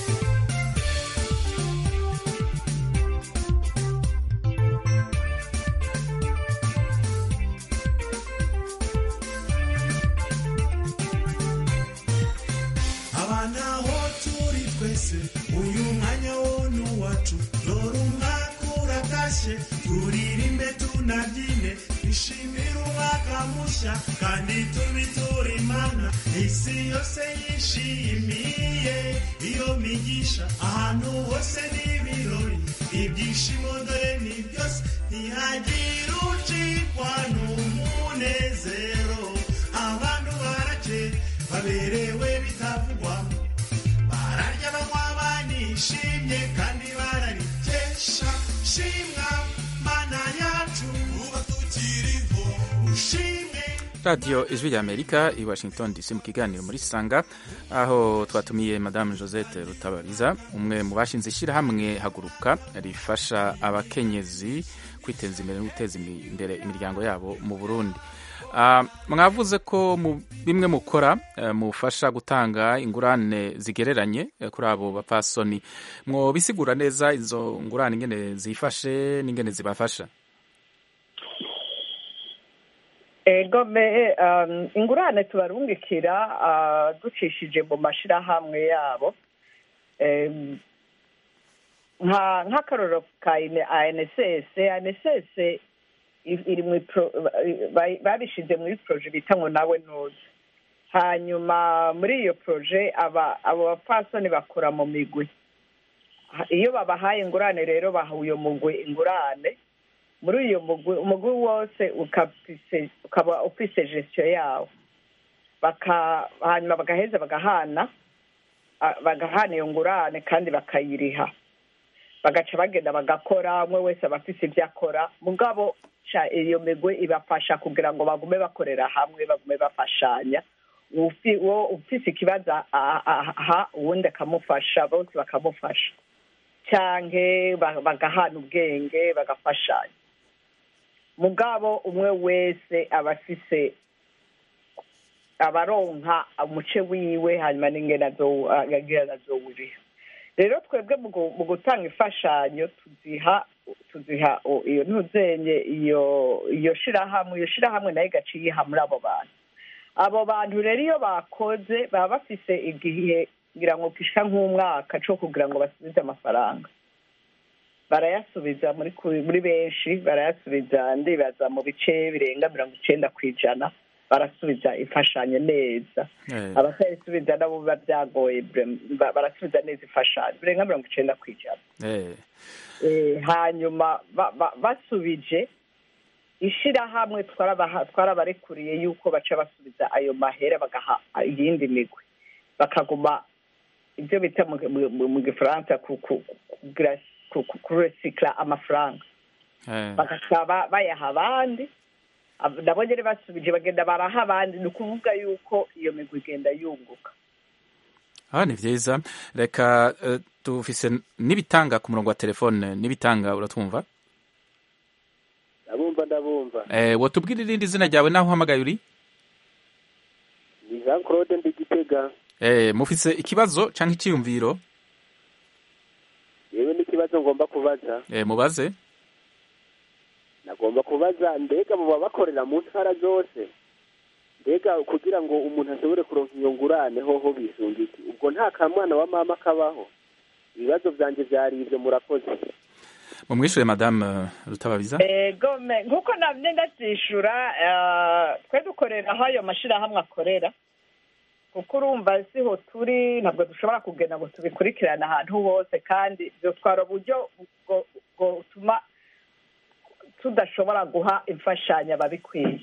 abana aho turi twese uyu mwanya wo ni uwacu dore umwaka uratashye turirimbe tunabyine twishimire umwaka mushya kandi tubiture imana isi yose yishimiye iyo migisha ahantu hose n'ibirori ibyishimo dore ni byose ntihagire ucikwa n'umunezero abantu barake baberewe bitavugwa bararya banywa banishimye kandi bararikesha shimwa mana yacu uba tukiriho ushimwe radiyo ijwi ry'amerika i washington dc mu kiganiro muri sanga aho twatumiye madamu josette rutabariza umwe mu bashinze ishyirahamwe haguruka rifasha abakenyezi kwiteza imbere no guteza imbere imiryango yabo mu burundi Ah, mwavuze ko mu bimwe mukora eh, mufasha gutanga ingurane zigereranye eh, kuri abo bapfasoni mwobisigura neza izo ngurane ingene zifashe n'ingene zibafasha ego me um, ingurane tubarungikira uh, ducishije mu mashirahamwe yabo Em, nka nk'akarorero ka ine- anss anss i- iri mu pro- ba- babishize muri proje bita ngo nawe nuzi hanyuma muri iyo poroje aba abo bapfasoni bakora mu migwi Ha- iyo babahaye ingurane rero baha uyo mugwi ingurane muri uyo mugwi umugwi wose ukafise- ukaba ufise gestion yawo baka hanyuma bagaheza bagahana ah, bagahana iyo ngurane kandi bakayiriha bagaca bagenda bagakora umwe wese aba afise ibyo akora mugabo ca iyo migwi ibafasha kugira ngo bagume bakorera hamwe bagume bafashanya Ufi- uwo ufise ikibazo a- a- aha uwundi akamufasha bose bakamufasha canke ba- bagahana ubwenge bagafashanya mugabo umwe wese aba afise abaronka umuce wiwe hanyuma n'ingene azo- agira azowuriha rero twebwe mu gu- mu gutanga imfashanyo tuziha tuziha o- iyo ntuzenye iyo iyo shirahamwe iyo shirahamwe nayo igaca iyiha muri abo bantu abo bantu rero iyo bakoze baba bafise igihe ngira ngo gishika nk'umwaka co kugira ngo basubize amafaranga barayasubiza muri ku- muri benshi barayasubiza ndibaza mu bice birenga mirongo icenda ku ijana barasubiza imfashanyo neza Eh, abatayisubiza nabo biba byagoye bre- ba- barasubiza neza imfashanyo birenga mirongo icenda ku ijana eh, Eh, hanyuma ba- ba- basubije ishirahamwe twarabaha- twarabarekuriye yuko baca basubiza ayo mahera bagaha iyindi migwi bakaguma ibyo bita mu- mu- mu- mu gifaransa ku- ku- kugira- ku- ku- kuresikira amafaranga eh. bagasaba bayaha abandi Ab- nabo nyene basubije bagenda baraha abandi ni ukuvuga yuko iyo migwi igenda yunguka Ah, ni vyiza reka eh, dufise n'ibitanga ku murongo wa telefone n'ibitanga uratwumva ndabumva ndabumva eh, wotubwira irindi zina ryawe naho uhamagaye uri ni jean claude ndigitega eh, mufise ikibazo canke iciyumviro yewe n'ikibazo ngomba kubaza eh, mubaze nagomba kubaza mbega muba bakorera mu ntara zose mbega kugira ngo umuntu ashobore kuronka iyo ngurane hoho bisunga iki ubwo nta kamwana wa mama kabaho ibibazo vyanje vyari ivyo murakoze mumwishure madame eh, rutababiza ego me nk'uko namye ndavyishura eh, twe dukorera aho ayo mashirahamwe akorera kuko urumva siho turi ntabwo dushobora kugenda ngo tubikurikirane ahantu hose kandi byotwara uburyo bwo- bwotuma tudashobora guha imfashanyo ababikwiye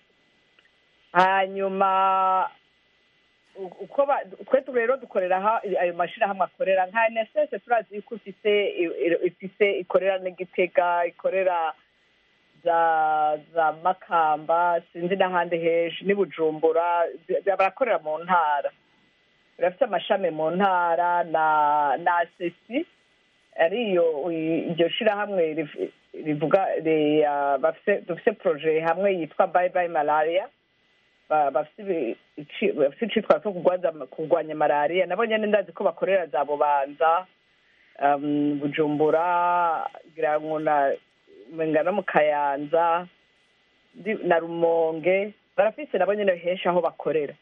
hanyuma u- uko ba- twe tu- rero dukorera aho ayo mashirahamwe akorera nka NSS turazi yuko ifise i- i- ifise ikorera n'igitega ikorera za za makamba sinzi n'ahandi henshi n'i bujumbura zi- barakorera mu ntara birafite amashami mu ntara na na sesi ariyo i- iryo shirahamwe riv- rivuga ri- ah, bafise dufise proje hamwe yitwa bye bye malaria ba- bafise ibi- ici- bafise icitwa cyo kurwaza kurwanya malariya nabo nyene ndazi ko bakorera za bubanza um, bujumbura ngira ngo na menga no mu kayanza ndi- na rumonge barafise nabo nyene henshi aho bakorera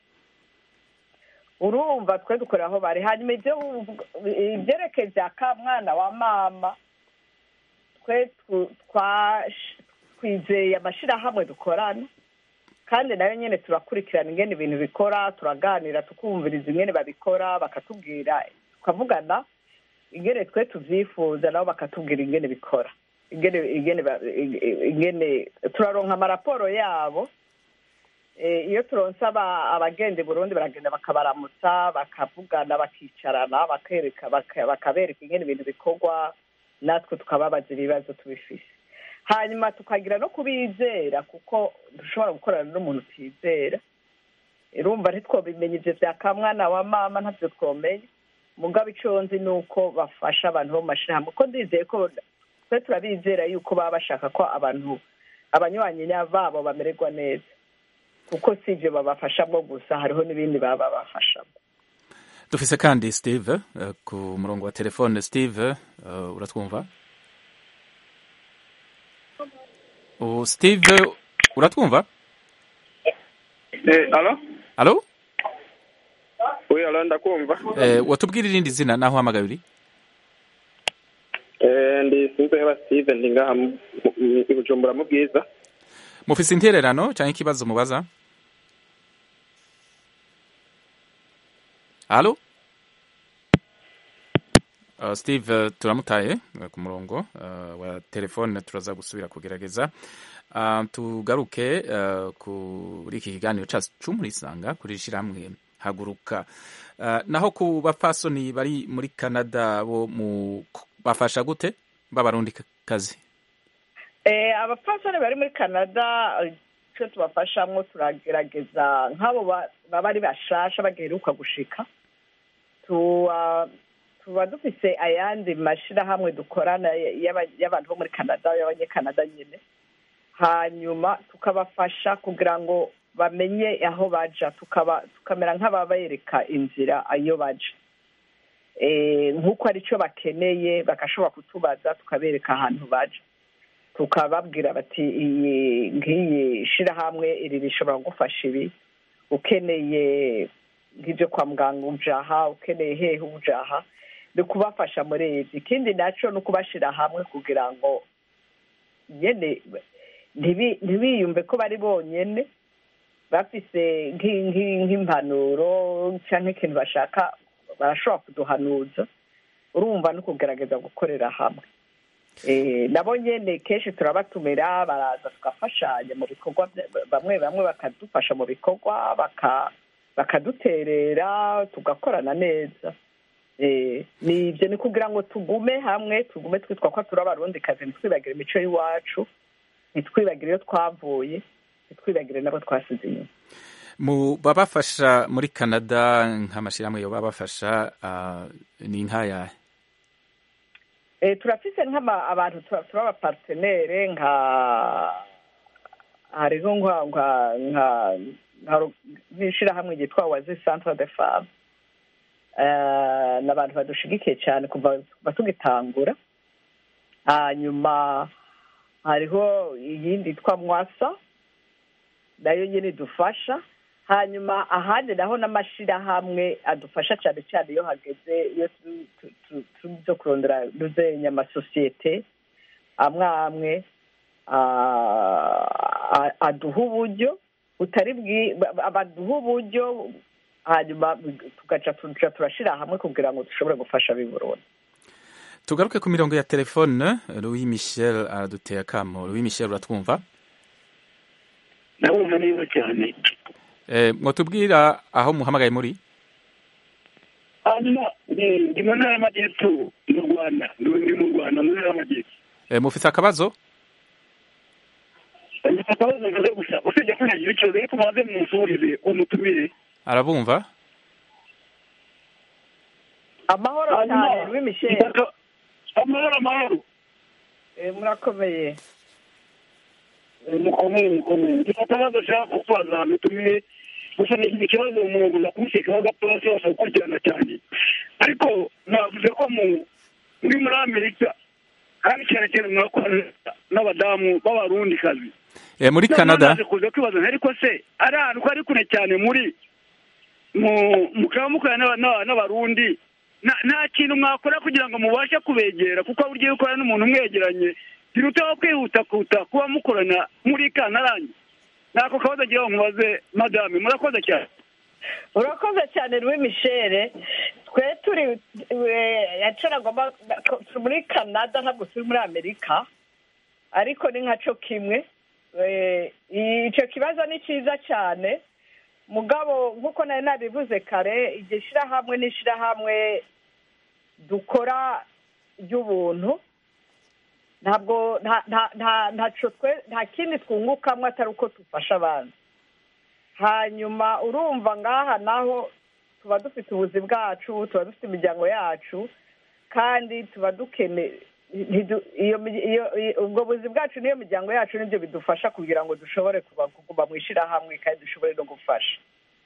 urumva twe dukorera aho bari hanyuma ivyo uvuga- ivyerekeye vya kamwana wa mama twe tu- twash- twizeye amashirahamwe dukorana kandi nayo nyene turakurikirana ingene ibintu bikora turaganira tukumviriza ingene babikora bakatubwira tukavugana ingene twe tuvyifuza nabo bakatubwira ingene bikora ingene ingene ba- ingene turaronka amaraporo yabo Eh, iyo turonse aba- abagenda i burundi baragenda bakabaramutsa bakavugana bakicarana bakereka baka- bakabereka ingene ibintu bikorwa natwe tukababaza ibibazo tubifise hanyuma tukagira no kubizera kuko dushobora gukorana n'umuntu utizera urumva ntitwobimenya ivyo vya kamwana wa mama ntavyo twomenya mugabo ico nzi ni uko bafasha abantu bo mu mashirahamwe ko ndizeye ko twe turabizera yuko baba bashaka ko abantu abanywanyi babo bamererwa neza kuko si ivyo babafashamwo gusa hariho n'ibindi baba babafashamo dufise kandi steve eh, ku murongo wa telefone steve eh, uratwumva ubu steve uratwumva Eh, alo? alo Oui, alo ndakumva. eh, watubwira irindi zina naho uhamagaye uri Eh, ndi Sinzeba Steven ndi ngaha mu- mu- i Bujumbura mu bwiza. mufise intererano canke ikibazo mubaza halo Uh, steve uh, turamutaye uh, ku murongo uh, wa telefone turaza gusubira kugerageza uh, tugaruke uh, kuri iki kiganiro cacu c'umurisanga kuri shirahamwe haguruka uh, naho ku bapfasoni bari muri canada bo mu bafasha gute b'abarundi kazi Eh, abapfasoni bari muri canada eh, icyo tubafashamwo turagerageza nk'abo ba- baba ari bashasha bagiheruka gushika tuba tuba dufise ayandi mashirahamwe dukorana y'aba- y'abantu bo muri canada y'abanyekanada nyine hanyuma tukabafasha kugira ngo bamenye aho baja tukaba tukamera nk'ababereka inzira ayo baja Eh, nk'uko ari cyo bakeneye bagashobora kutubaza tukabereka ahantu baja tukababwira bati iyi nk'iyi shirahamwe iri rishobora gufasha ibi ukeneye nk'ibyo kwa muganga ujaha ukeneye hehe ujaha ni ukubafasha muri izi ikindi nacyo ni ukubashyira hamwe kugira ngo nyine ntibi- ntibiyumve ko bari bonyene bafise nk'i- nk'i- nk'impanuro cyangwa ikintu bashaka barashobora kuduhanuza urumva no kugerageza gukorera hamwe Eh, nabo nyene kenshi turabatumira baraza tugafashanya mu bikorwa bya- bamwe bamwe bakadufasha mu bikorwa baka- bakaduterera tugakorana neza Eh, ni ibyo ni kugira ngo tugume hamwe tugume twitwa ko turi abarundi kazi ntitwibagire imico y'iwacu ntitwibagire iyo twavuye ntitwibagire n'abo twasize inyuma mu babafasha muri canada nk'amashyirahamwe yo babafasha uh, ni nk'ayahe Eh, turafise nk'ama abantu tura- turi abapartenere nka hariho nka nka nka nka- nk'ishirahamwe ryitwa wazi centre de femme Eh, ni abantu badushigikiye cyane kuva kuva tugitangura hanyuma hariho iyindi yitwa mwasa nayo nyine idufasha hanyuma ahandi naho n'amashirahamwe adufasha cyane cyane iyo hageze iyo turi tu- tu- turi byo kurondera ruzenya amasosiyete amwe amwe ah, a- aduha uburyo butari bwi ba- baduha uburyo hanyuma tugaca tuja turashira hamwe kugira ngo dushobore gufasha ab'i Burundi tugaruke ku mirongo ya telefone louis michel araduteye akamo louis michel uratwumva ndabumva neza cyane eh, mwotubwira aho muhamagaye muri hanyuma eh, ndi mu ntara y'amajyepfo mu rwanda ndi ndi mu rwanda mu ntara y'amajyepfo eh, mufise akabazo ndafite akabazo nkaze gusa usibye ko ntagira ikibazo ariko mubanze munsurize umutumire arabumva amahoro Hanyuma, cyane Louis Michel ndaka- amahoro amahoro Eh, murakomeye Eh, mukomeye mukomeye ndifite akabazo nshaka kukubaza mutumire gusa ni ni ikibazo umuntu uza kumushyikaho gatoya cyose gukurikirana cyane ariko navuze ko mu muri muri amerika kandi cyane cyane murakorana n'abadamu b'abarundikazi eh, muri Noneho canada naje kuza kwibaza nti ariko se ari ahantu ko ari kure cyane muri mu mukaba mukorana n'aba- n'aba- n'abarundi nta- nta kintu mwakora kugira ngo mubashe kubegera kuko buryo iyo ukorana n'umuntu umwegeranye birutaho kwihuta kuta kuba mukorana muri kantarange ntako kabazo agira ngo mubaze madame murakoze cyane urakoze cyane Louis Michel twe turi eh, yacaragomba turi muri canada ntabwo turi muri amerika ariko ni nkaco kimwe Eh, icyo kibazo ni cyiza cyane mugabo nk'uko nari nabivuze kare iryo shyirahamwe ni ishyirahamwe dukora ry'ubuntu ntabwo nta nta nta ntaco twe nta kindi twungukamo atari uko dufasha abantu hanyuma urumva ngaha naho tuba dufite ubuzi bwacu tuba dufite imiryango yacu kandi tuba dukene ntidu- iyo mi- iyo- iyo- ubwo buzi bwacu n'iyo miryango yacu nibyo bidufasha kugira ngo dushobore kuba- kuguma mu ishyirahamwe kandi dushobore no gufasha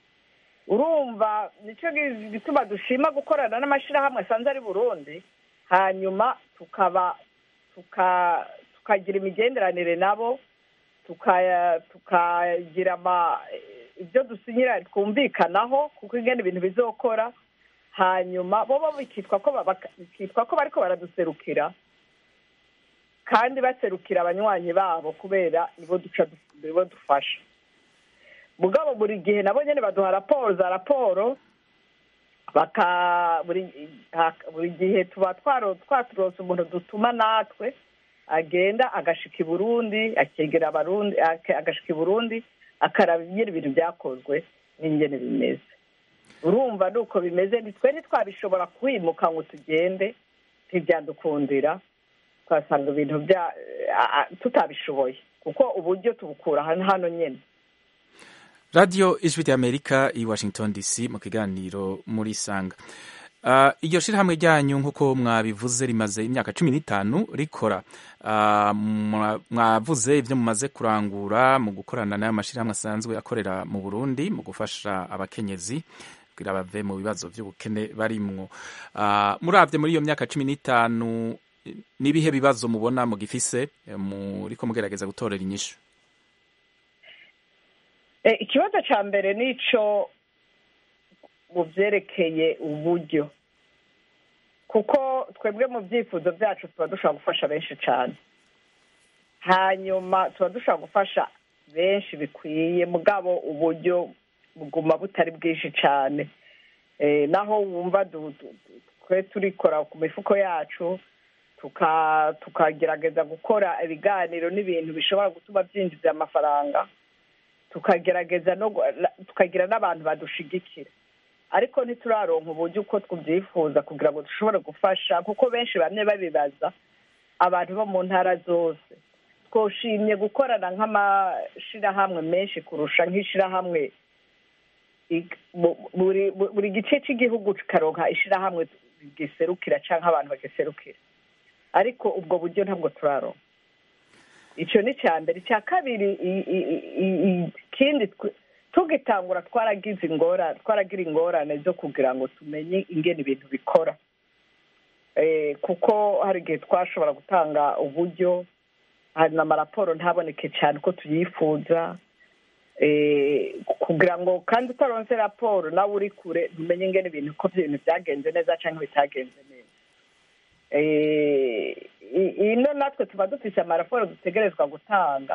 urumva nicyo gi- gituma dushima gukorana n'amashyirahamwe asanze ari burundi hanyuma tukaba tuka tukagira imigenderanire nabo tukaya tukagira ama ibyo dusinyira twumvikanaho kuko ingene ibintu bizokora hanyuma bo bo bikitwa ko ba- baka- bikitwa ko bariko baraduserukira kandi baserukira abanywanyi babo kubera nibo duca du- nibo dufasha mugabo buri gihe nabo nyene baduha raporo za raporo baka buri ha- buri gihe tuba twaro- twaturose umuntu dutuma natwe agenda agashika i burundi akegera abarundi ake- agashika i burundi akaraba ingene ibintu byakozwe n'ingene bimeze urumva ni uko bimeze nitwe ntitwabishobora kwimuka ngo tugende ntibyadukundira twasanga ibintu bya a- a- tutabishoboye kuko uburyo tubukura hano hano nyine radiyo ijwi ry'amerika i washington dc mu kiganiro muri sanga Uh, iryo shirahamwe ryanyu nk'uko mwabivuze rimaze imyaka cumi n'itanu rikora uh, mwa- mwavuze ibyo mumaze kurangura mu gukorana n'ayo mashirahamwe asanzwe akorera mu burundi mu gufasha abakenyezi kugira bave mu bibazo by'ubukene barimwo uh, muravye muri iyo myaka cumi n'itanu n'ibihe bibazo mubona mugifise eh, muriko mugerageza gutorera inyishu Eh, ikibazo cya mbere ni ico mu byerekeye uburyo kuko twebwe mu byifuzo byacu tuba dushobora gufasha benshi cyane hanyuma tuba dushobora gufasha benshi bikwiye mugabo uburyo buguma butari bwinshi cyane Eh, naho wumva du- du- du- twe turikora ku mifuko yacu tuka- tukagerageza gukora ibiganiro n'ibintu bishobora gutuma byinjiza amafaranga tukagerageza no gu- la- tukagira n'abantu badushigikira ariko ntituraronka uburyo uko tubyifuza kugira ngo dushobore gufasha kuko benshi bamwe babibaza abantu bo mu ntara zose twoshimye gukorana nk'amashirahamwe menshi kurusha nk'ishirahamwe ig- bu- buri bu- buri gice cy'igihugu kikaronka ishirahamwe giserukira cyangwa abantu bagiserukira ariko ubwo buryo ntabwo turaronka icyo ni icya mbere icya kabiri i- i- i- i- ikindi twe- tugitangura twaragize ingorane twaragira ingorane zo kugira ngo tumenye ingene ibintu bikora Eh, kuko hari igihe twashobora gutanga uburyo hanyuma amaraporo ntaboneke cyane uko tuyifuza Eh, kugira ngo kandi utaronse raporo nawe uri kure ntumenye ingene ibintu ko ibintu byagenze neza cyangwa bitagenze neza Eh, i- ino natwe tuba dufise amaraporo dutegerezwa gutanga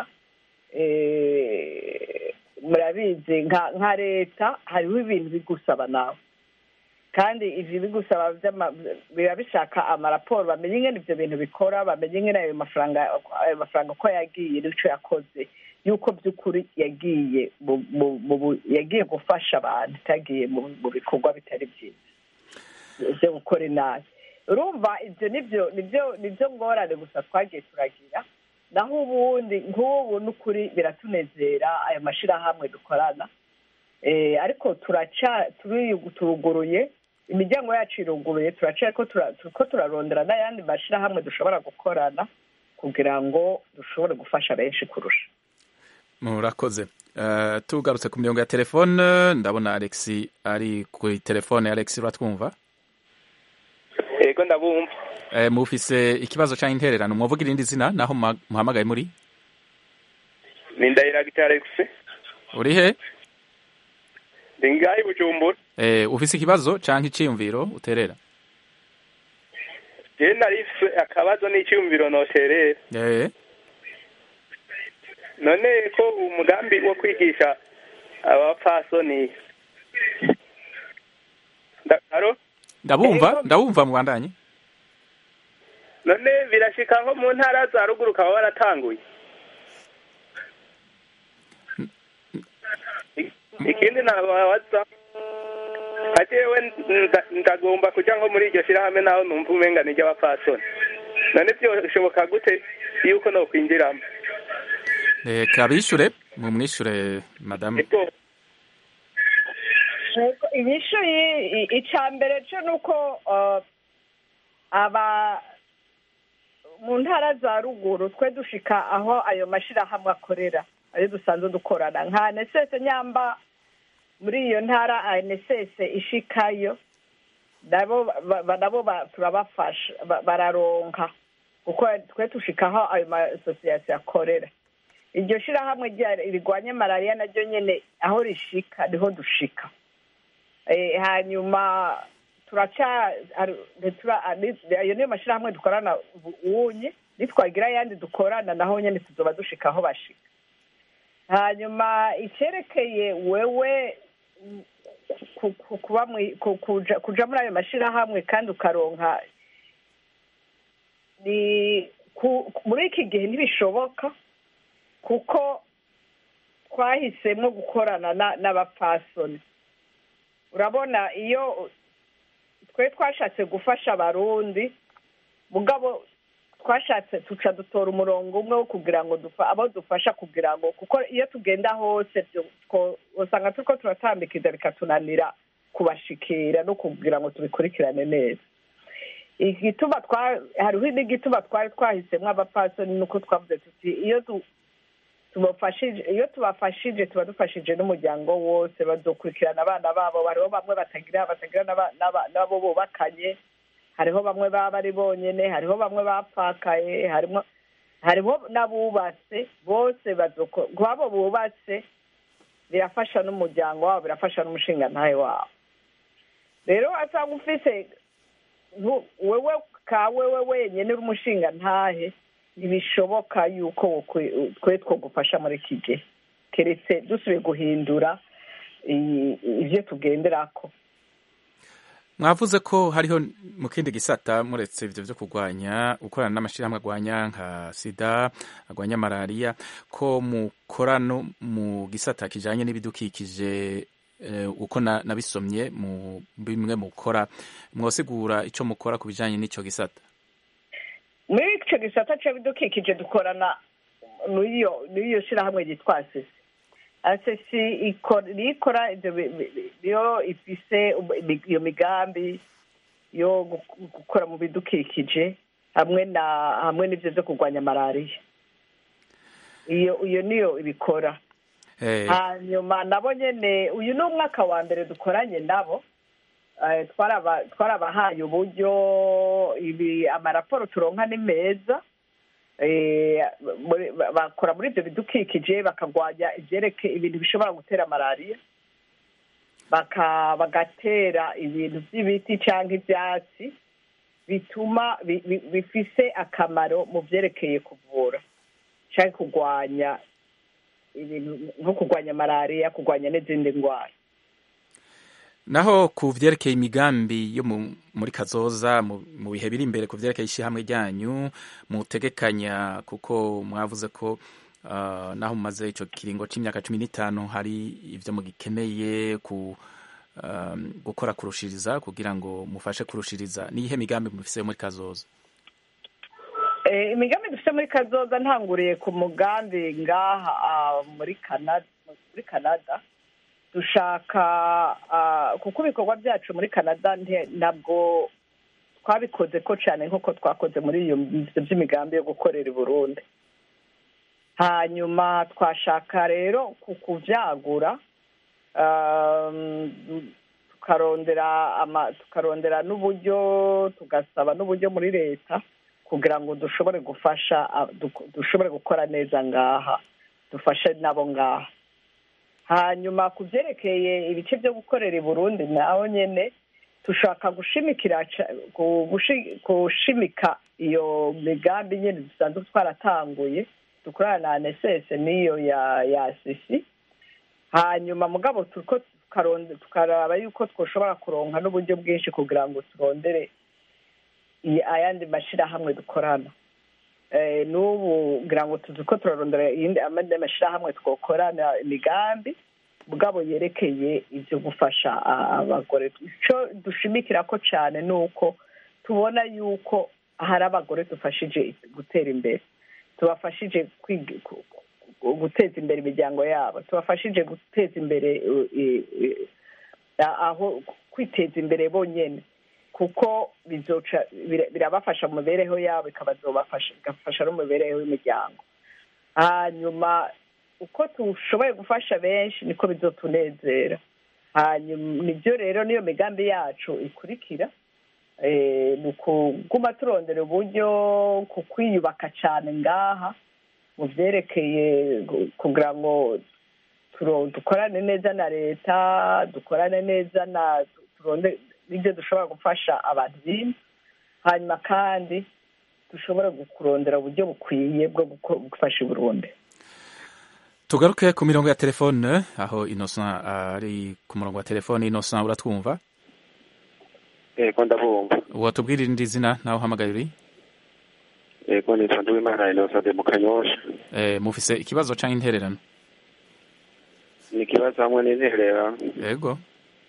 Eh, murabizi nka nka leta hariho ibintu bigusaba nawe kandi ivyo bigusaba vy'ama- biba bishaka amaraporo bamenye ingene ivyo bintu bikora bamenye ingene ayo mafaranga ayo mafaranga uko yagiye n'ico yakoze yuko by'ukuri yagiye mu- mu- mu bu- yagiye gufasha abantu itagiye mu mu bikorwa bitari byiza byo gukora inabi urumva ibyo nibyo nibyo nibyo ngorane gusa twagiye turagira naho ubundi nk'ubu n'ukuri biratunezera ayo mashirahamwe dukorana Eh, ariko turaca turi- turuguruye imiryango yacu iruguruye turaca ko tura- turiko turarondera n'ayandi mashirahamwe dushobora gukorana kugira ngo dushobore gufasha benshi kurusha murakoze Eh, tugarutse ku mirongo ya telefone ndabona alex ari ku telefone alex uratwumva yego ndabumva Eh, mufise ikibazo cyangwa intererano mwavuga irindi zina naho muha- muhamagaye muri ni ndahiraga alex uri he ndi ngaho i bujumbura Eh, ufise ikibazo cyangwa iciyumviro uterera jewe narifise akabazo n'icyumviro noterera Eh, none ko umugambi wo kwigisha abapfasoni Nda- alo ndabumva ndabumva mubandanye none birashika nko mu ntara za ruguru ukaba waratanguye ikindi nababaza nka jewe nda- ndagomba kuja nko muri iryo shirahamwe naho numva umenga ni ry'abapfasoni none byoshoboka gute yuko nokwinjiramo reka bishure mumwishure madamu Yego, inyishu yi- i- ica mbere cyo ni uko uh, aba mu ntara za ruguru twe dushika aho ayo mashirahamwe akorera ayo dusanzwe dukorana nka anesese nyamba muri iyo ntara anesese ishikayo nabo ba- ba- nabo ba- turabafasha ba- bararonka kuko twe dushika aho ayo masosiyete akorera iryo shirahamwe rya- rirwanya malariya naryo nyene aho rishika niho dushika Eh, hanyuma turaca hari- ntitura- ani- ayo niyo mashirahamwe dukorana ubu- ubunye nitwagira ayandi dukorana naho nyene tuzoba dushika aho bashika hanyuma icyerekeye wewe mm, ku- ku- kuba mwi- ku- kuja kuja muri ayo mashyirahamwe kandi ukaronka ni ku- muri iki gihe ntibishoboka kuko twahisemo gukorana na- n'abapfasoni urabona iyo twe twashatse gufasha abarundi mugabo twashatse tuca dutora umurongo umwe wo kugira ngo dufa- abo dufasha kugira ngo kuko iyo tugenda hose byo- two- usanga turiko turatambikiza bikatunanira kubashikira no kugira ngo tubikurikirane neza igituma twa hariho n'igituma twari twahisemo abapfasoni nuko twavuze tuti iyo tu- tubafashije iyo tubafashije tuba dufashije n'umuryango wose bazokurikirana abana babo hariho bamwe batagira batagira n'aba- n'aba- n'abo bubakanye hariho bamwe baba bari bonyene hariho bamwe bapfakaye harimo hariho n'abubatse bose bazoko kwabo bubatse birafasha n'umuryango wabo birafasha n'umushingantahe wabo rero asanga ufise ntu- wewe ka wewe wenyene uri umushingantahe ntibishoboka yuko wokwe- twe twogufasha muri iki gihe keretse dusubiye guhindura i- ivyo tugenderako mwavuze ko hariho mu kindi gisata muretse ivyo vyo kurwanya gukorana n'amashirahamwe agwanya nka sida agwanya malariya ko mukora no mu gisata kijanye n'ibidukikije eh, uko na- nabisomye mu bimwe mukora mwosigura ico mukora ku bijanye n'ico gisata muri ico gisata c'ibidukikije dukorana n'iyo n'iyo shirahamwe ryitwa asesi asesi ikora niyo ikora ivyo bi- bi- bi- niyo ifise um- imi- iyo migambi yo gu- gukora mu bidukikije hamwe na hamwe n'ivyo vyo kurwanya malariya iyo iyo niyo ibikora Eh, hanyuma nabo nyene uyu ni umwaka wa mbere dukoranye nabo Eh, twaraba- twarabahaye uburyo ibi amaraporo turonka ni meza Eh, muri- ba- bakora muri ibyo bidukikije bakagwanya ibyereke ibintu bishobora gutera malariya baka bagatera ibintu by'ibiti cyangwa ibyatsi bituma bi- bi- bifise akamaro mu byerekeye kuvura cyangwa kurwanya ibintu nko kurwanya malariya kurwanya n'izindi ndwara naho ku vyerekeye imigambi yo mu- muri kazoza mu mu bihe biri imbere ku vyerekeye ishyirahamwe ryanyu mutegekanya kuko mwavuze ko ah, naho mumaze ico kiringo c'imyaka cumi n'itanu hari ivyo mugikeneye ku um, gukora kurushiriza kugira ngo mufashe kurushiriza niyihe migambi mufise muri kazoza Eh, imigambi dufite muri kazoza ntanguriye ku mugambi ngaha ah, muri canada muri canada dushaka ah, kuko ibikorwa byacu muri canada nte- ntabwo twabikoze ko cyane nk'uko twakoze muri iyo ivyo by'imigambi yo gukorera i burundi hanyuma twashaka rero ku kuvyagura um, tukarondera ama tukarondera n'uburyo tugasaba n'uburyo muri leta kugira ngo dushobore gufasha ah, duk- dushobore gukora neza ngaha dufashe nabo ngaha hanyuma ku byerekeye ibice byo gukorera i burundi naho nyene dushaka gushimikira ca- gu- gushi- gushimika iyo migambi nyene dusanzwe twaratanguye dukorana na anesese n'iyo ya ya sisi hanyuma mugabo turiko tukaronde tukaraba yuko twoshobora kuronka n'uburyo bwinshi kugira ngo turondere i- ayandi mashirahamwe dukorana Eh, n'ubu ngira ngo tuzi ko turarondera iyindi amandi mashirahamwe twokorana imigambi mugabo yerekeye ivyo gufasha a- abagore ico dushimikira ko cane ni uko tubona yuko hari abagore dufashije gutera imbere tubafashije kwiga- ku- ku- guteza imbere imiryango yabo tubafashije guteza imbere uh, i- i- a- aho kwiteza imbere bonyene kuko bizoca bira- birabafasha mu mibereho yabo ikabazobafasha igafasha no mu mibereho y'imiryango hanyuma uko dushoboye gufasha benshi niko bizotunezera hanyuma nibyo rero niyo migambi yacu ikurikira eh, ni ukuguma turondera uburyo ku kwiyubaka cyane ngaha mu byerekeye gu- kugira ngo turo- dukorane neza na leta dukorane neza na turonde n'ibyo dushobora gufasha abantu bino hanyuma kandi dushobora kurondera uburyo bukwiye bwo guko- gufasha i burundi tugaruke ku mirongo ya telefone aho innocent ari ku murongo wa telefone innocent uratwumva yego ndabumva watubwira irindi zina nawe uhamagaye uri yego nitwa nduwimana innocent mu kanyosha eh, mufise ikibazo canke intererano ni ikibazo hamwe n'interera yego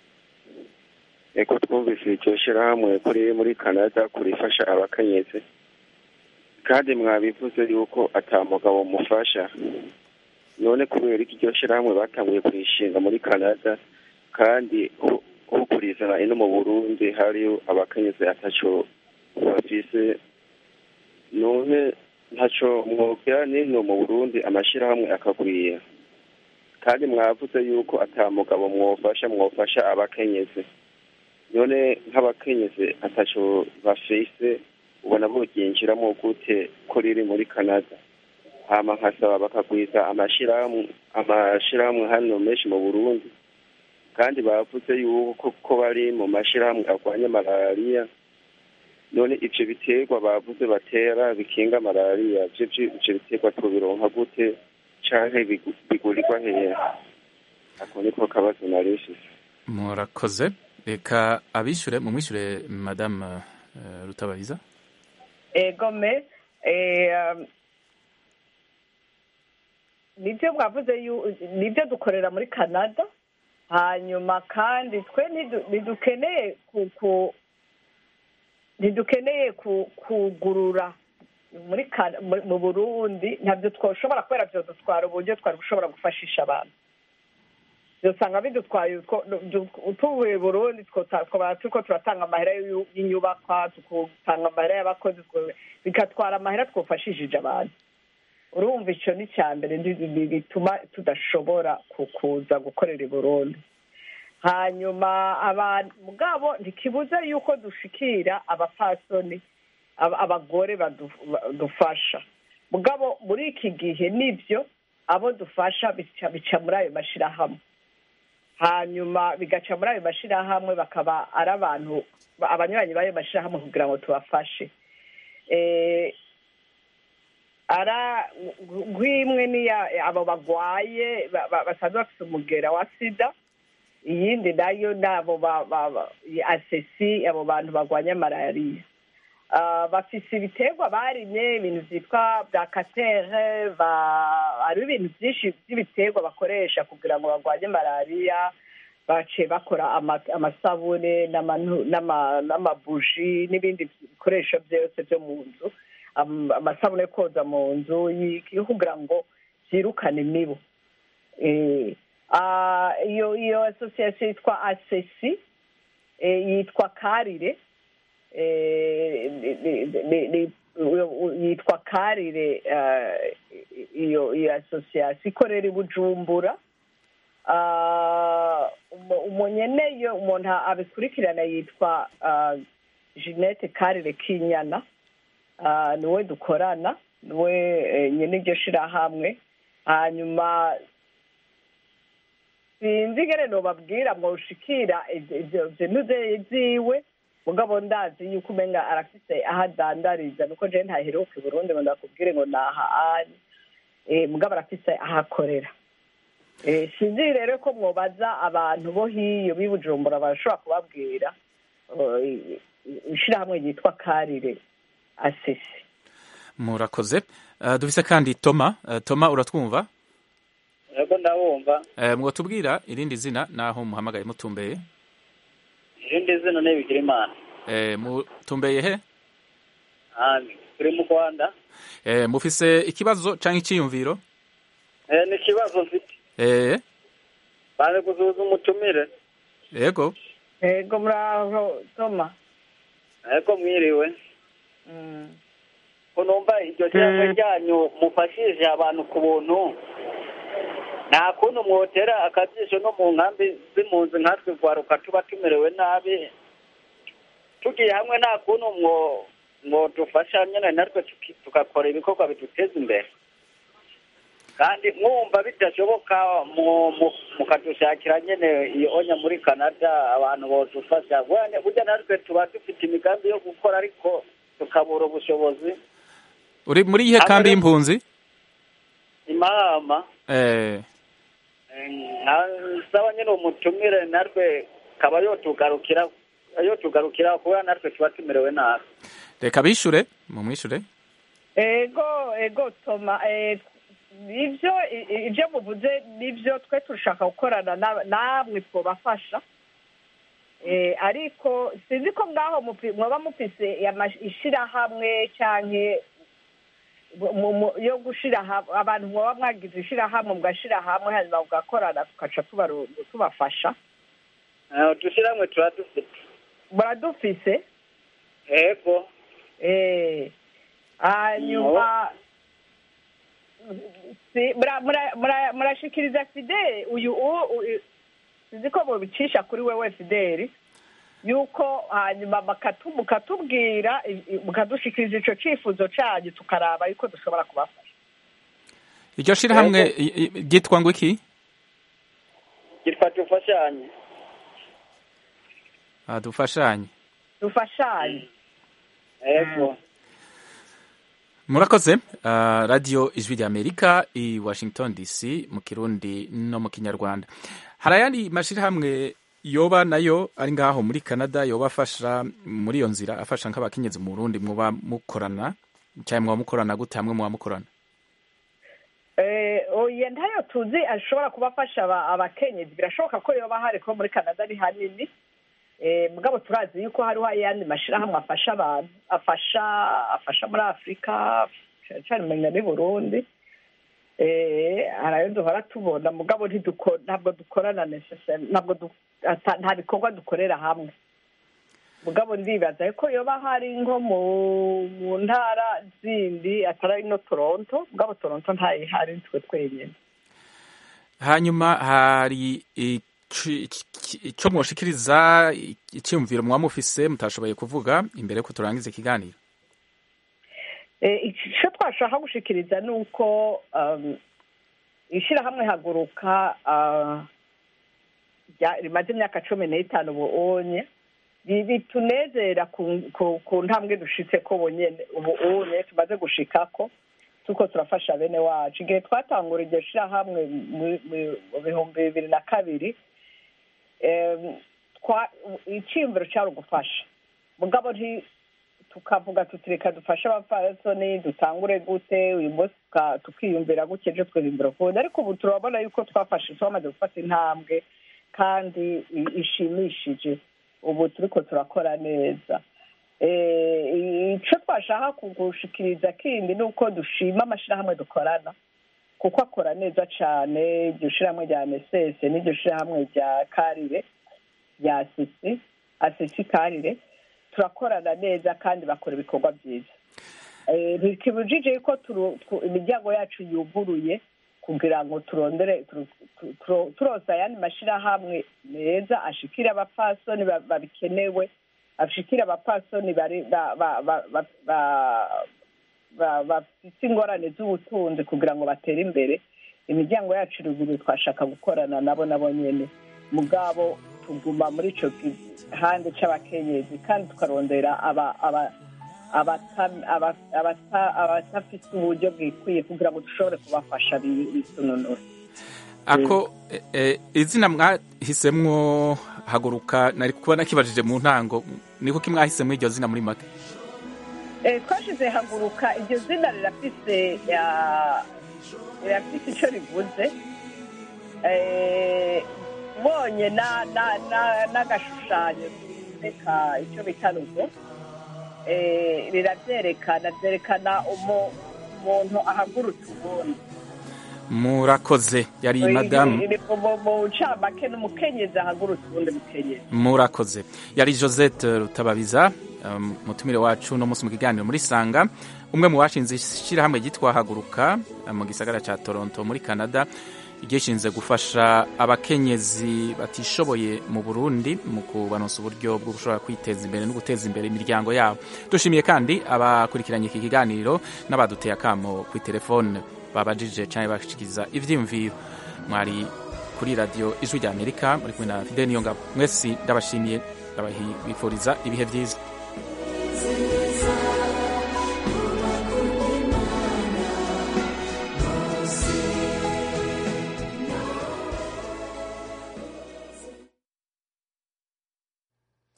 yego twumvise iryo shirahamwe kuri muri canada kurifasha abakenyezi kandi mwabivuze yuko ata mugabo mufasha none kubera iki iryo shirahamwe batanguye kurishinga muri canada kandi ho- ho kurizana ino mu burundi hariyo abakenyezi ataco bafise none ntaco mwogera nino mu burundi amashirahamwe akagwira kandi mwavuze yuko ata mugabo mwofasha mwofasha abakenyezi none nk'abakenyezi ataco bafise ubona boryinjiramo gute ko riri muri canada hama nkasaba bakagwiza amashirahamwe amashirahamwe hano menshi mu burundi kandi bavuze yuko ko bari mu mashirahamwe arwanya malariya none ivyo biterwa bavuze batera bikinga malariya vyo vyo- ivyo biterwa tubironka gute canke bigu- bigurirwa hehe ako niko kabazo narifise murakoze reka abishure mumwishure madame uh, rutabariza egome eh, um, nibyo mwavuze yu- nibyo dukorera muri canada hanyuma kandi twe ntidu- ntidukeneye ku- ku- ntidukeneye ku- kugurura muri Kana- mu- mu burundi ntabyo twoshobora kubera byo dutwara uburyo twari gushobora gufashisha abantu usanga bidutwaye utwo- du- tuvuye burundi twota- twaba turiko turatanga amahera y'u- y'inyubakwa tugatanga amahera y'abakozi twe- bigatwara amahera twofashishije abantu urumva ico ni icya mbere ndi- ndi- bituma tudashobora ku- kuza gukorera i burundi hanyuma abantu mugabo ntikibuza yuko dushikira abapfasoni aba- abagore badu- badufasha mugabo muri iki gihe nibyo abo dufasha bica bica muri ayo mashirahamwe hanyuma bigaca muri ayo mashirahamwe bakaba ari abantu abanywanyi b'ayo mashirahamwe kugira ngo tubafashe Eh, ara nk'imwe niya abo bagwaye ba- ba- basanzwe bafite umugera wa sida iyindi nayo ni abo ba- ba- ba- asesi abo bantu barwanya malariya Ah, bafise ibiterwa barimye ibintu vyitwa bya katere ba- hariho ibintu vyinshi vy'ibiterwa bakoresha kugira ngo barwanye malariya baciye bakora ama- amasabune n'amanu- n'ama- n'amabuji n'ibindi bikoresho byose byo mu nzu Am- amasabune yo koza mu nzu y'iki- yo kugira ngo vyirukane imibu Eh, ah, iyo iyo association yitwa asesi yitwa karire eh, ni- ni- ni- ni- yitwa karire eh, iyo iyo association ikorera i bujumbura Ah, umu- umunyeneyo umuntu abikurikirana yitwa ah, jeanette karire kinyana Ah, niwe dukorana niwe eh, nyene iryo shirahamwe hanyuma sinzi ingene nobabwira ngo ushikira ivyo- ivyo bintu ze- ziwe mugabo ndazi yuko umenga arafise aho adandariza nuko jewe ntaheruka i burundi ngo ndakubwire ngo naha ari Eh, mugabo arafise aho akorera Eh, sinzi rero ko mwobaza abantu bo hiyo b'i bujumbura barashobora kubabwira eh, ishirahamwe ryitwa karire asisi murakoze uh, dufise kandi toma uh, toma uratwumva yego ndabumva uh, mwotubwira irindi zina naho muhamagaye mutumbeye irindi zina ni bigirimana uh, mutumbeye he handi turi mu rwanda uh, mufise ikibazo canke iciyumviro Eh, ni ikibazo mfite eh baje kuzuza umutumire yego yego muraho toma yego mwiriwe ko numva iryo jambo ryanyu mufashije abantu ku buntu nta kuntu mwotera akajisho no mu nkambi z'impunzi nkatwe rwaruka tuba tumerewe nabi tugiye hamwe nta kuntu mwo mwodufasha nyine natwe tuki- tugakora ibikorwa biduteza imbere kandi mwumva bidashoboka mu- mu- mukadushakira nyine iyo onya muri canada abantu bodufasha Bwane- burya natwe tuba dufite imigambi yo gukora ariko tukabura ubushobozi uri muri ihe Hamwe kambi no- y'impunzi imahama eh saba nyine umutumire natwe kaba yotugarukira yotugarukira kubera natwe tuba tumerewe nabi reka bishure mumwishure ego ego toma eh, ibyo i- i- ibyo muvuze nibyo twe turashaka gukorana na- namwe twabafasha Eh, ariko sinzi ko ngaho mufi- mwaba mufise ama- ishirahamwe canke mu- mu- yo gushira hamwe abantu mwaba mwagize ishirahamwe mugashira hamwe hanyuma mugakorana tugaca tubaru- tubafasha udushiramwe tuba dufite muradufise ego eh hanyuma si- mura- mura- mura- murashikiriza fideli uyu u- u- sinzi ko mubicisha kuri wewe fideli yuko hanyuma bakatu- mukatubwira i- i- mukadushikiriza ico cifuzo canyu tukaraba yuko dushobora kubafasha iryo shirahamwe i- i- ryitwa ngo iki gitwa dufashanye Ah, dufashanye dufashanye ego murakoze uh, radio ijwi rya amerika i washington dc mu kirundi no mu kinyarwanda hari ayandi mashirahamwe yoba nayo ari ngaho muri canada yoba afasha muri iyo nzira afasha nk'abakenyezi mu burundi muba mukorana cyangwa muba mukorana gute hamwe muba mukorana Eh, oya ntayo tuzi ashobora kubafasha aba- abakenyezi birashoboka ko yoba hari ko muri canada ari hanini Eh, mugabo turazi yuko hariho ayandi mashirahamwe afasha abantu afasha afasha muri afurika cane cane menya n'i burundi Eh, hari ayo duhora tubona mugabo ntiduko- ntabwo dukorana necessaire ntabwo du- ata- nta bikorwa dukorera hamwe mugabo ndibaza ko yoba hari nko mu mu ntara zindi atari no toronto mugabo toronto ntayihari twe twenyine hanyuma hari ici- ici- ico mwoshikiriza icyumviro muba mufise mutashoboye kuvuga imbere ko turangiza ikiganiro Eh, icyo twashaka gushikiriza ni uko um, ishyirahamwe haguruka ah, rya- rimaze imyaka cumi n'itanu ubunye bi- bitunezera ku- ku- ku ntambwe dushitse ko bonyene ubunye tumaze gushikako tuko turafasha bene wacu igihe twatangura iryo shirahamwe mu- mu- mu bihumbi bibiri na kabiri em, twa- iciyumviro cyari ugufasha mugabo nti tukavuga tuti reka dufashe abapfasoni dutangure gute uyu munsi tuka- tukiyumvira gutya ejo twiyumvira ukundi ariko ubu turabona yuko twafashe twamaze gufata intambwe kandi i- ishimishije ubu turiko turakora neza Eh, ico twashaka kugushikiriza kindi ni uko dushima amashirahamwe dukorana kuko akora neza cane iryo shirahamwe rya nesese n'iryo shirahamwe rya karire rya sisi asisi karire turakorana neza kandi bakora ibikorwa byiza Eh, ntikibujije yuko turu- tu- imiryango yacu yuguruye kugira ngo turondere turu- tu- turo- turoza ayandi mashirahamwe meza ashikire abapfasoni ba- babikenewe ashikire abapfasoni bari ba- ba- ba- ba- ba- ba- bafite ingorane z'ubutunzi kugira ngo batere imbere imiryango yacu iruguruye twashaka gukorana nabo nabo nyene mugabo tuguma muri ico gihande c'abakenyezi kandi tukarondera aba aba abata- aba- abata- abatafise uburyo bwikwiye kugira ngo dushobore kubafasha bi- bisununura ako eh, eh, izina mwahisemwo haguruka nari kubona kibajije mu ntango niko kimwahisemwo iryo zina muri make Eh, twashize haguruka iryo zina rirafise ya- rirafise ico rivuze Eh, bonye na- na- na- n'agashushanyo reka icyo bita rugo Eh, riravyerekana vyerekana umu- umuntu ahagurutse ubundi murakoze yari madamu Iri- mu- mu- mu ncamake n'umukenyezi ahagurutse ubundi mukenyezi murakoze yari josette rutababiza um, mutumire wacu no munsi mu kiganiro muri sanga umwe mu bashinze ishyirahamwe ryitwa haguruka uh, mu gisagara cya toronto muri canada ryishinze gufasha abakenyezi batishoboye mu burundi mu kubaronsa uburyo bwo gushobora kwiteza imbere no guteza imbere imiryango yabo dushimiye kandi abakurikiranye iki kiganiro n'abaduteye akamo ku telefone babajije cyangwa bashikiriza ivyiyumviro mwari kuri radiyo ijwi rya amerika muri kumwe na fide niyongabo mwese ndabashimiye ndabifuriza ibihe byiza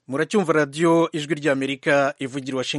muracyumva radiyo ijwi ry'amerika ivugira